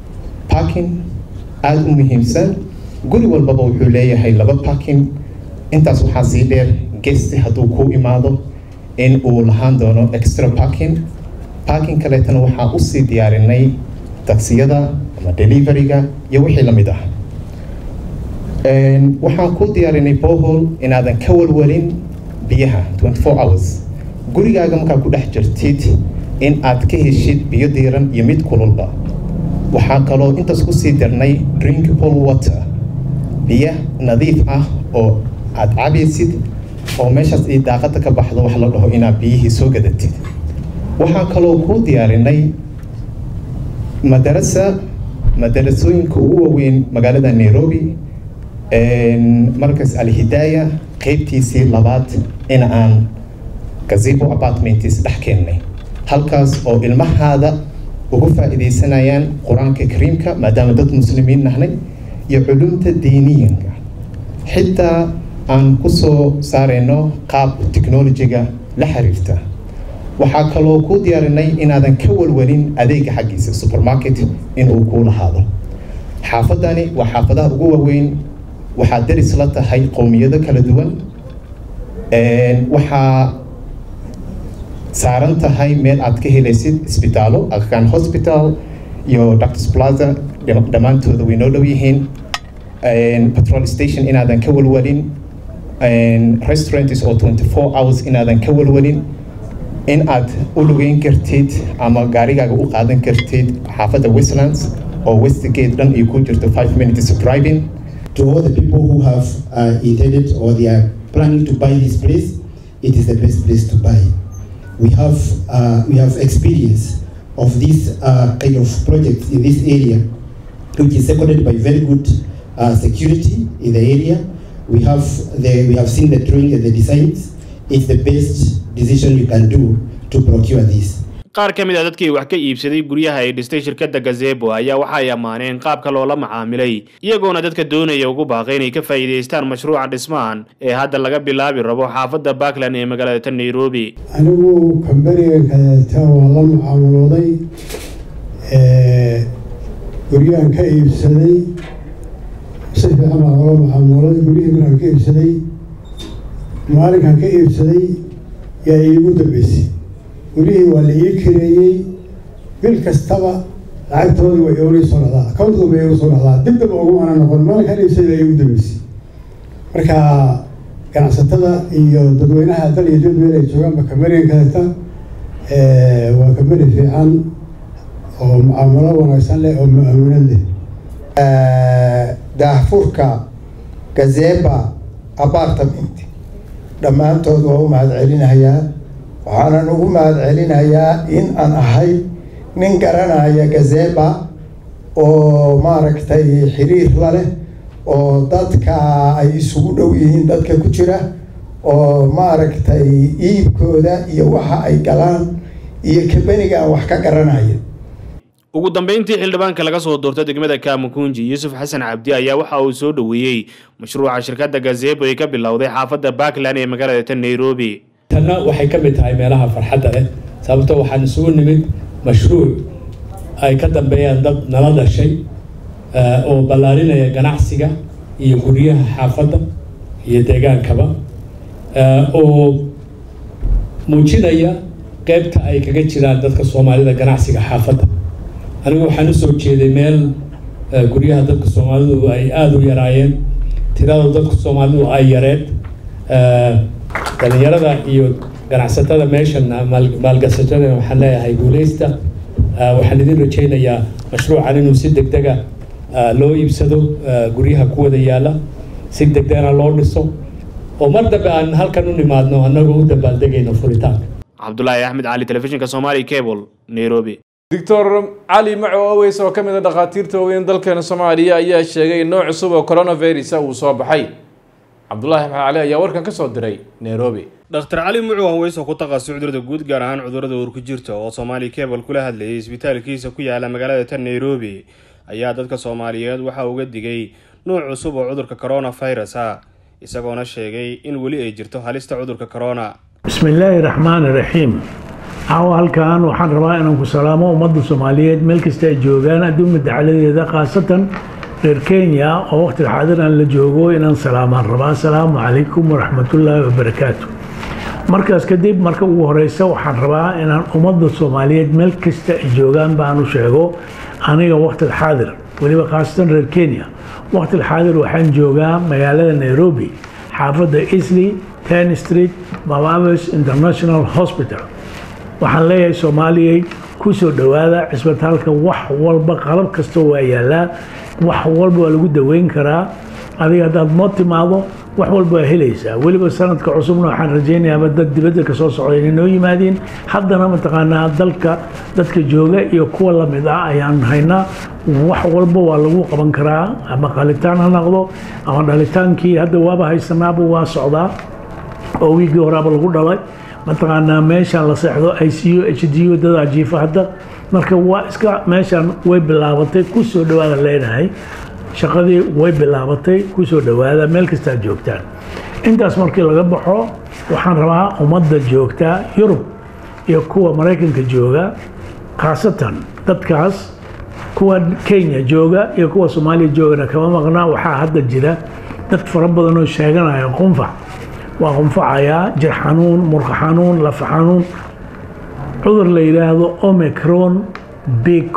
S8: parking aada u muhiimsan guri walbaba wuxuu leeyahay laba parking intaas waxaa sii dheer gesti hadduu kuu imaado in uu lahaan doono extra parking parking kaleetana waxaa usii diyaarinay taksiyada ama deliveryga iyo wixii lamid ah waxaan ku diyaarinay bohol inaadan ka walwalin biyaha 24 hours gurigaaga markaa ku dhex jirtid in aad ka heshid biyo diiran iyo mid kululba waxaa kaloo intaas kusii dirnay drinkable water biyo nadiif ah oo aad cabaysid oo meeshaas ii daaqada ka baxdo wax la dhaho inaad biyihii soo gadatid waxaa kaloo kuu diyaarinay madarasa madarasooyinka ugu waaweyn magaalada nairobi markaas alhidaaya qeybtiisii labaad in aan gazebo apartmentis dhex keennay halkaas oo ilmahaada ugu faa'iidaysanayaan qur-aanka kariimka maadaama dad muslimiin nahnay iyo culumta diiniyanka xitaa aan ku soo saarayno qaab technolojiga la xiriirta waxaa kaloo kuu diyaarinay inaadan ka walwalin adeega xaggiisa supermarket inuu kuu lahaado xaafadani waa xaafadaha ugu waaweyn waxaa daris la tahay qowmiyado kala duwan waxaa saaran tahay meel aad ka helaysid isbitaalo akan hospital iyo doctors plaza dhammaantooda way noo dhow yihiin patrol station inaadan ka walwalin restaurants oo 24 hours inaadan ka walwalin in aad u lugeyn kartid ama gaarigaaga u qaadan kartid xaafadda westlands oo westgate dhan ay ku jirto 5 minutes driving
S7: to all the people who have uh, intended or they are planning to buy this place, it is the best place to buy. We have uh, we have experience of this uh, kind of projects in this area, which is seconded by very good uh, security in the area. We have the we have seen the drawing and the designs. It's the best decision you can do to procure this.
S5: qaar ka mid a dadkii wax ka iibsaday guryaha ay dhistay shirkadda gazebo ayaa waxa ay ammaaneen qaabka loola macaamilay iyagoona dadka doonaya ugu baaqay inay ka faa'iidaystaan mashruuca dhismahan ee hadda laga bilaabi rabo xaafadda backland ee magaalada tan nairobi
S9: anigu kambaniga kaleeta waa la mucaamalooday guryahan ka iibsaday si fiican baa loola mucaamalooday guryihii markaan ka iibsaday maalinkan ka iibsaday yaa iigu dambeysay guryihii waa la ii kireeyey bil kastaba lacagtoodii way igu soo dhacdaa accountka bay igu soo dhacdaa dib daba ugu ana noqon maalinkan iibsaday iigu dambeysay marka ganacsatada iyo dadweynaha dal iyo dad meel ay joogaanba kambanigan kaleeta waa kambani fiican oo mucaamalo wanaagsan leh oo mu-aaminad leh
S10: daahfurka gazeba apartment dhammaantood waa u mahad celinayaa waxaanan ugu mahad celinayaa in aan ahay nin garanaya gazeba oo maaragtay xiriir la leh oo dadka ay isugu dhow yihiin dadka ku jira oo maaragtay iibkooda iyo waxa ay galaan iyo kabaniga aan wax ka garanaya
S5: ugu dambeyntii xildhibaanka laga soo doorta degmada kaamukunji yuusuf xasan cabdi ayaa waxa uu soo dhoweeyey mashruuca shirkadda gazebo ay ka bilowday xaafadda backland ee magaalada tan nairobi
S11: tanna waxay ka mid tahay meelaha farxadda leh sababto waxaan isugu nimid mashruuc ay ka dambeeyaan dad nala dhashay oo ballaarinaya ganacsiga iyo guryaha xaafadda iyo deegaankaba oo muujinaya qeybta ay kaga jiraan dadka soomaalida ganacsiga xaafadda anigu waxaan u soo jeeday meel guryaha dadka soomaalidu ay aada u yaraayeen tirada dadka soomaalidu ay yareed dhalinyarada iyo ganacsatada meeshan maalgashatada waxaan leeyahay guuleysta waxaan idin rajaynayaa mashruucan inuu si degdega loo iibsado guryaha ku wada yaala si degdegna loo dhiso oo mar dambe aan halkan u nimaadno annagoo u dabaaldegayno furitaanka
S5: cabdulaahi axmed cali telefishinka somali cable nairobi
S1: doctor cali maco oweys oo ka mid a dhakhaatiirta waaweyn dalkeena soomaaliya ayaa sheegay in nooc cusub oo coronavirus uu soo baxay cabdulaahi maxmed cali ayaa warkan ka soo diray nairobi
S5: dhakhtar cali mucu haweys oo ku takhasusay cudurada guud gaar ahaan cudurada uur ku jirta oo soomaali cable kula hadlayay isbitaalkiisa ku yaala magaalada tan nairobi ayaa dadka soomaaliyeed waxa uga digay nuuc cusub oo cudurka coronavirus ah isagoona sheegay in weli ay jirto halista cudurka corona
S12: bismillaahi raxmaani raxiim caawa halkan waxaan rabaa inaan ku salaamo ummadda soomaaliyeed meel kasta ay joogaan adduunka dacaladeeda khaasatan reer kenya oo waqtiga xaadiran la joogo inaan salaamaan rabaa asalaamu calaykum waraxmatullaahi wabarakaatu markaas kadib marka ugu horeysa waxaan rabaa inaan ummadda soomaaliyeed meel kasta ay joogaan baan u sheego aniga waqtiga xaadir weliba khaasatan reer kenya waqtiga xaadir waxaan joogaa magaalada nairobi xaafadda isley ten street mababes international hospital waxaan leeyahay soomaaliyay ku soo dhowaada cisbitaalka wax walba qalab kasta waa yaalaa wax walba waa lagu daweyn karaa adiga haddaad moo timaado wax walba waa helaysaa weliba sanadka cusubna waxaan rajaynayaaba dad dibadda kasoo socda inay noo yimaadiin haddana mataqaanaa dalka dadka jooga iyo kuwa lamid ah ayaan haynaa wax walba waa lagu qaban karaa ama qalitaan ha noqdo ama dhalitaankii hadda waaba haysanaaba waa socdaa oo wiigii horaaba lagu dhalay mataqaanaa meeshaan la seexdo i c u h d u dadaa jiifa hadda marka waa iska meeshaan way bilaabatay ku soo dhowaada leenahay shaqadii way bilaabatay ku soo dhowaada meel kastaa joogtaan intaas markii laga baxo waxaan rabaa ummadda joogtaa yurub iyo kuwa maraykanka jooga khaasatan dadkaas kuwa kenya jooga iyo kuwa soomaaliya joogana kama maqnaa waxaa hadda jira dad fara badan oo sheeganaya qunfac waa qunfacayaa jir xanuun murqa xanuun lafa xanuun cudur la yidhaahdo omicron bq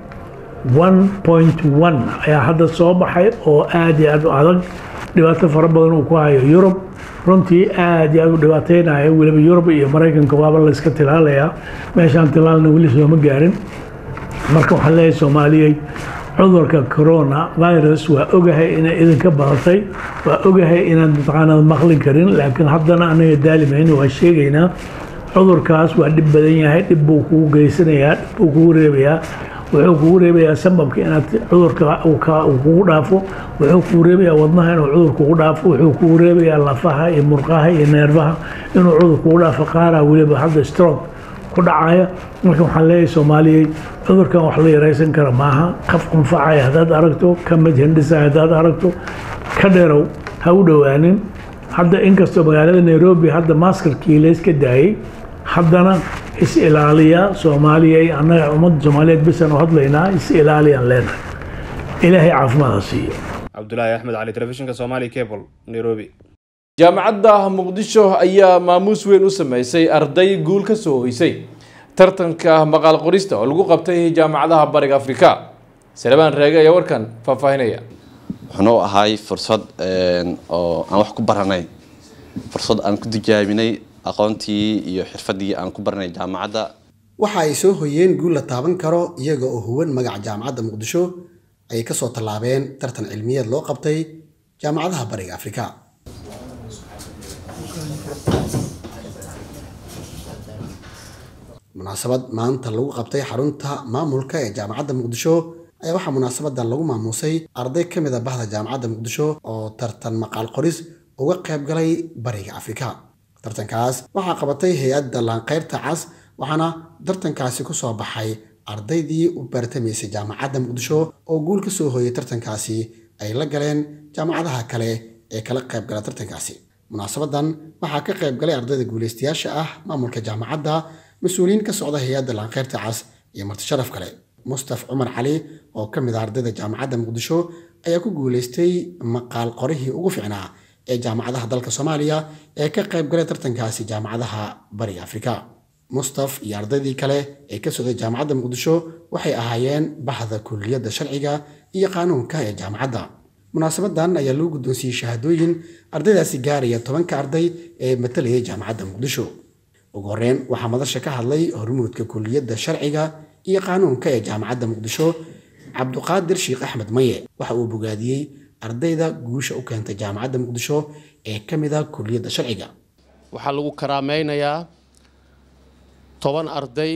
S12: 1.1 ayaa hadda soo baxay oo aad iyo aad u adag dhibaato fara badan uu ku hayo yurub runtii aad iyo aad u dhibaateynayo weliba yurub iyo maraykanka waaba la iska tilaalayaa meeshaan tilaalna weli sooma gaarin marka waxaan leeyahay soomaaliyey cudurka corona virus waa ogahay inay idinka badatay waa ogahay inaad mataqaanad maqli karin laakiin haddana anaga daalimayna waa sheegaynaa cudurkaas waa dhib badan yahay dhib buu kugu geysanayaa dhib buu kugu reebayaa wuxuu kugu reebayaa sambabka inaad cudurka uu kugu dhaafo wuxuu kugu reebayaa wadnaha inuu cudur kugu dhaafo wuxuu kugu reebayaa lafaha iyo murqaha iyo neerfaha inuu cudur kugu dhaafo qaaraa weliba hadda stroke ku dhacaya marka waxaan leeyahay soomaaliyey cudurkan wax la yaraysan kara maaha qaf qunfacaya haddaad aragto ka mid hindhisaya haddaad aragto ka dheerow ha u dhowaanin hadda inkastoo magaalada nairobi hadda maskarkii layska daayey haddana is ilaaliya soomaaliya annaga ummadda soomaaliyeed bisaan u hadlaynaa is ilaaliyaan leenahay ilaahay caafimaada siiyo
S5: cabdulaahi axmed cali telefishinka somali cable nairobi
S1: jaamacadda muqdisho ayaa maamuus weyn u sameysay arday guul ka soo hoysay tartanka maqaal qorista oo lagu qabtay jaamacadaha bariga afrika salebaan reege ayaa warkan faahfaahinaya
S14: wuxuuna u ahay fursad oo aan wax ku baranay fursad aan ku tijaabinay aqoontii iyo xirfadii aan ku baranay jaamacadda
S15: waxa ay soo hoyeen guul la taaban karo iyaga oo huwan magaca jaamacadda muqdisho ayay ka soo tallaabeen tartan cilmiyeed loo qabtay jaamacadaha bariga afrika munaasabad maanta lagu qabtay xarunta maamulka ee jaamacadda muqdisho ayaa waxaa munaasabadan lagu maamuusay arday ka mid a bahda jaamacadda muqdisho oo tartan maqaal qoris uga qayb galay bariga afrika tartankaas waxaa qabatay hay-adda laanqeyrta cas waxaana tartankaasi ku soo baxay ardaydii u baratamaysay jaamacadda muqdisho oo guul ka soo hooyay tartankaasi ay la galeen jaamacadaha kale ee kala qayb gala tartankaasi munaasabadan waxaa ka qayb galay ardayda guulaystayaasha ah maamulka jaamacadda mas-uuliyiin ka socda hay-adda laanqeyrta cas iyo martisharaf kale mustaf cumar cali oo ka mid ah ardayda jaamacadda muqdisho ayaa ku guulaystay maqaal qorihii ugu fiicnaa ee jaamacadaha dalka soomaaliya ee ka qayb galay tartankaasi jaamacadaha bariga afrika mustaf iyo ardaydii kale ee ka socday jaamacadda muqdisho waxay ahaayeen bahda kulliyadda sharciga iyo qaanuunka ee jaamacadda munaasabadan ayaa loo guddoonsiiyey shahaadooyin ardaydaasi gaaraya tobanka arday ee matalayay jaamacadda muqdisho ugu horreyn waxaa madasha ka hadlay hormuudka kulliyadda sharciga iyo qaanuunka ee jaamacadda muqdisho cabduqaadir sheekh axmed maye waxa uu bogaadiyey ardayda guusha u keentay jaamacadda muqdisho ee ka mid a kulliyadda sharciga
S16: waxaa lagu karaameynayaa toban arday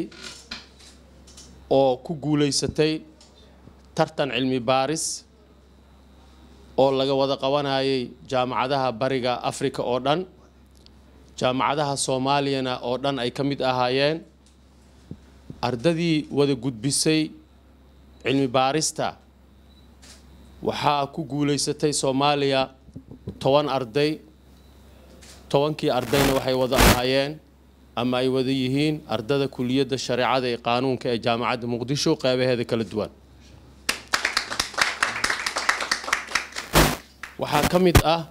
S16: oo ku guulaysatay tartan cilmi baaris oo laga wada qabanayay jaamacadaha bariga afrika oo dhan jaamacadaha soomaaliyana oo dhan ay ka mid ahaayeen ardadii wada gudbisay cilmi baarista waxaa ku guulaysatay soomaaliya toban arday tobankii ardayna waxay wada ahaayeen ama ay wada yihiin ardada kuliyadda shareecada ee qaanuunka ee jaamacadda muqdisho qeybaheeda kala duwan waxaa ka mid ah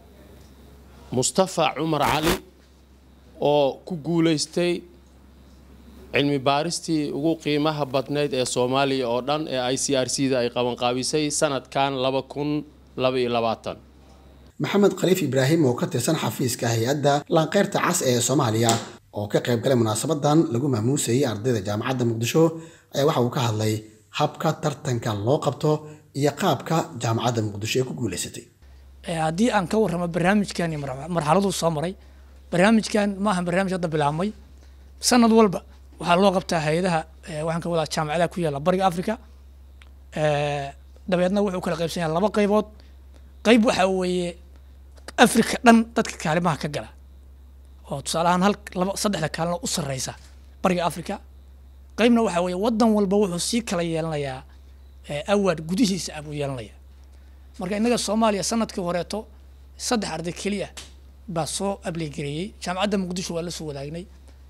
S16: mustafa cumar cali oo ku guulaystay cilmi baaristii ugu qiimaha badnayd ee soomaaliya oo dhan ee i c r c da ay qabanqaabisay sanadkan laba kun laba iyo labaatan
S15: maxamed khaliif ibraahim oo ka tirsan xafiiska hay-adda laanqeyrta cas ee soomaaliya oo ka qayb galay munaasabadan lagu maamuusayay ardayda jaamacadda muqdisho ayaa waxa uu ka hadlay habka tartanka loo qabto iyo qaabka jaamacadda muqdisho ee ku guulaysatay
S13: haddii aan ka warramo barnaamijkan iyo marxaladuu soo maray barnaamijkan ma aha barnaamij hadda bilaabmay sanad walba waxaa loo qabtaa hay-adaha waxaan ka wadaa jaamacadaha ku yaalla bariga africa dabeedna wuxuu kala qaybsan yahay laba qaybood qayb waxaa weeye africa dhan dadka kaalimaha ka gala oo tusaale ahaan hal laba saddexda kaalina u sarreysa bariga africa qaybna waxaa weeye waddan walba wuxuu sii kala yeelanayaa awaad gudihiisa ah buu yeelanaya marka innaga soomaaliya sanadkii horeeto saddex arday keliya baa soo ablegareeyey jaamacadda muqdisho waa la soo wadaagnay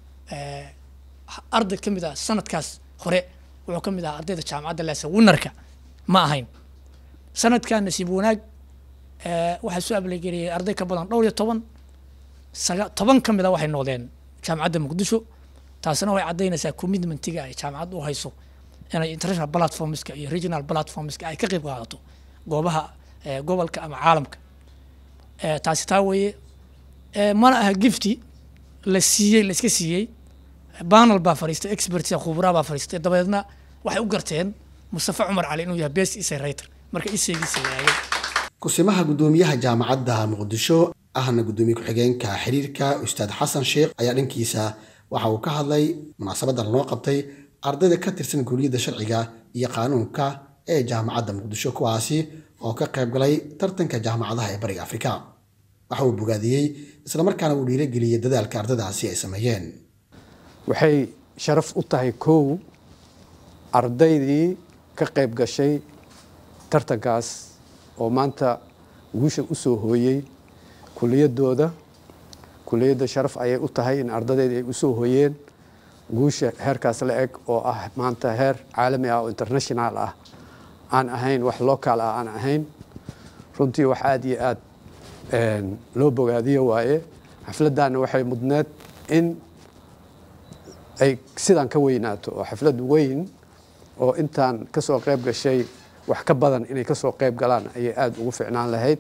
S13: arday ka mid ah sanadkaas hore wuxuu ka mid ahaa ardayda jaamacadda leesa winarka ma ahayn sanadkan nasiib wanaag waxaa soo ablegareeyey arday ka badan dhowr iyo toban saga toban ka mid a waxay noqdeen jaamacadda muqdisho taasina waxay caddaynaysaa commitmentiga ay jaamacaddu u hayso inay international platformska iyo regional platformska ay ka qayb qaadato goobaha gobolka ama caalamka taasi taa weeye mana aha gifti la siiyey la iska siiyey banel baa fadhiistay expertsa khubraa baa fadhiistay dabeedna waxay u garteen mustafa cumar cali inuu yahay best essay writer marka isaygiisa waayay
S15: kusimaha guddoomiyaha jaamacadda muqdisho ahna guddoomiye ku-xigeenka xiriirka ustaad xasan sheekh ayaa dhankiisa waxa uu ka hadlay munaasabadan loo qabtay ardayda ka tirsan guuriyadda sharciga iyo qaanuunka ee jaamacadda muqdisho kuwaasi oo ka qayb galay tartanka jaamacadaha ee bariga afrika waxa uu bogaadiyey islamarkaana uu dhiirageliyey dadaalka ardaydaasi ay sameeyeen
S17: waxay sharaf u tahay kow ardaydii ka qayb gashay tartankaas oo maanta guusha u soo hooyey kuliyadooda kuliyadda sharaf ayay u tahay in ardaydeedii ay u soo hooyeen guusha heerkaas la eg oo ah maanta heer caalami ah oo international ah aan ahayn wax local ah aan ahayn runtii wax aada iyo aada loo bogaadiyo waaye xafladdaana waxay mudneed in ay sidaan ka weynaato oo xaflad weyn oo intaan kasoo qayb gashay wax ka badan inay kasoo qayb galaan ayay aada ugu ficnaan lahayd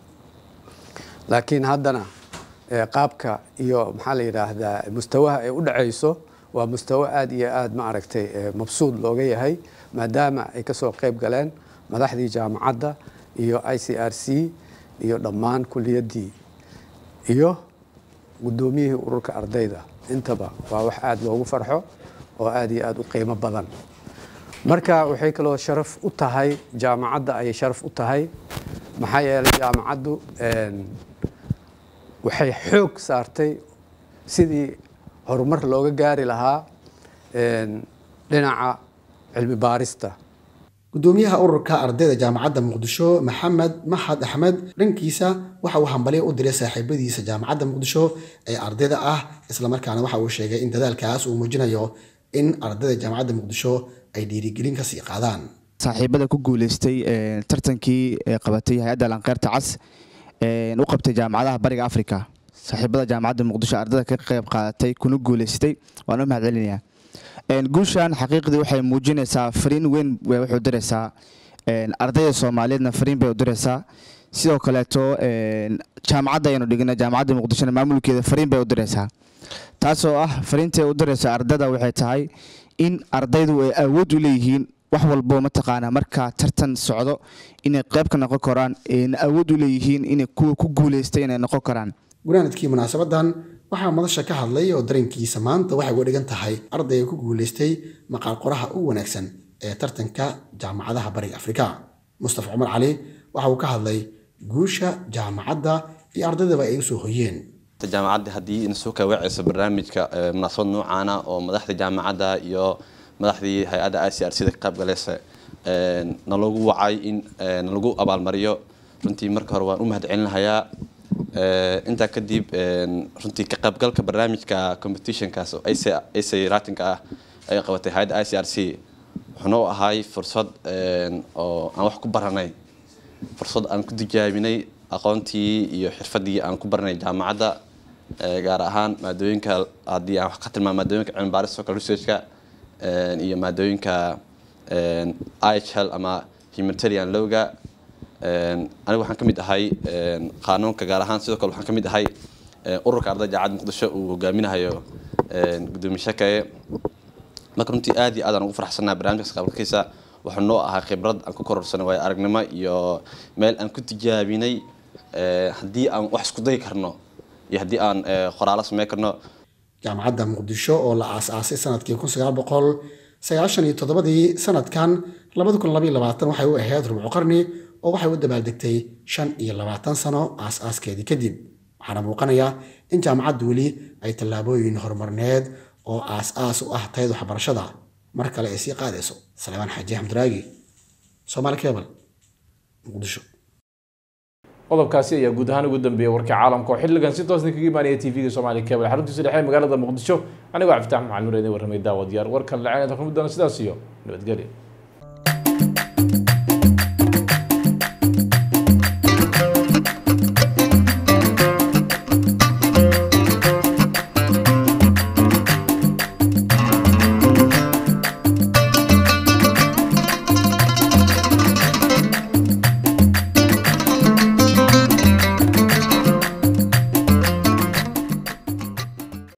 S17: laakiin haddana qaabka iyo maxaa la yidhaahdaa mustawaha ay u dhacayso waa mustawo aada iyo aada ma aragtay mabsuud looga yahay maadaama ay kasoo qayb galeen madaxdii jaamacadda iyo i c r c iyo dhammaan kuliyaddii iyo guddoomiyihii ururka ardayda intaba waa wax aada loogu farxo oo aada iyo aada u qiimo badan marka waxay kaloo sharaf u tahay jaamacadda ayay sharaf u tahay maxaa yeelay jaamacaddu waxay xoog saartay sidii horumar looga gaari lahaa dhinaca cilmi baarista
S15: guddoomiyaha ururka ardayda jaamacadda muqdisho maxamed maxad axmed dhankiisa waxa uu hambalyo u diray saaxiibadiisa jaamacadda muqdisho ee ardayda ah islamarkaana waxa uu sheegay in dadaalkaas uu muujinayo in ardayda jaamacadda muqdisho ay dhiirigelin kasii qaadaan
S18: saaxiibada ku guuleystay tartankii qabatay hay-adda lanqeyrta cas u qabtay jaamacadaha bariga africa saaxiibada jaamacadda muqdisho ardayda ka qayb qaadatay kuna guuleystay waan u mahad celinayaa guushan xaqiiqdii waxay muujinaysaa fariin weyn waxay u diraysaa ardayda soomaaliyeedna fariin bay u diraysaa sidoo kaleeto jaamacadda ayanu dhigna jaamacadda muqdishona maamulkeeda fariin bay u diraysaa taasoo ah fariintay u diraysa ardayda waxay tahay in ardaydu ay awood u leeyihiin wax walbo mataqaanaa marka tartan socdo inay qayb ka noqon karaan awood u leeyihiin inay kuwa ku guuleystay inay noqon karaan
S15: gunaanadkii munaasabadan waxaa madasha ka hadlay oo dareenkiisa maanta waxay uga dhigan tahay ardayga ku guuleystay maqaal qoraha u wanaagsan ee tartanka jaamacadaha bariga afrika mustafa cumar cali waxa uu ka hadlay guusha jaamacadda iyo ardaydaba ay usoo hoyeen
S14: jaamacadda haddii ina soo kaawacayso barnaamijka munaasabad noocaana oo madaxda jaamacadda iyo madaxdii hay-adda i c r c da ka qayb galaysa nalagu wacay in nalagu abaalmariyo runtii marka hore waan u mahad celinahayaa intaa kadib runtii ka qaybgalka barnaamijka competitionkaas oo ac ratinka ah ay qabatay hay-adda i c r c wuxuuna u ahay fursad oo aan wax ku baranay fursad aan ku tijaabinay aqoontii iyo xirfadii aan ku baranay jaamacadda gaar ahaan maadooyinka haddii aan wax ka tilmaamo maadooyinka cilmi baarista social researchka iyo maadooyinka ihl ama humanitarian lowga anigu waxaan ka mid ahay qaanuunka gaar ahaan sidoo kale waxaan ka mid ahay ururka ardayda jaamacadda muqdisho uu hogaaminayo gudoomiye shakaye marka runtii aad iyo aad aan ugu faraxsanahay barnaamijkaas qabalkiisa wuxuu noo ahaa khibrad aan ku kororsanay waayo aragnimo iyo meel aan ku tijaabinay haddii aan wax isku dayi karno iyo haddii aan qoraalo sameyn karno
S15: jaamacadda muqdisho oo la aasaasay sanadkii kun sagaal boqol sagaashan iyo toddobadii sanadkan labada kun labaiyo labaatan waxay u ahayd rubco qarni oo waxay u dabaaldegtay shan iyo labaatan sano aas-aaskeedii kadib waxaana muuqanaya in jaamacaddu weli ay tallaabooyin horumarneed oo aas-aas u ah tayada waxbarashada mar kale ay sii qaadayso salebaan xaaji xamduraagi soomaali kebal muqdisho
S1: qodobkaasi ayaa guud ahaan ugu dambeeyay warka caalamka oo xilligan si toosna kaga imaanaya tv-ga soomaali cable xaruntiisa dhexe ee magaalada muqdisho anigoo cabditax maxamed nur idin warramay daawad yaar warkan lacaynada kulmi doona sidaas iyo nabadgelya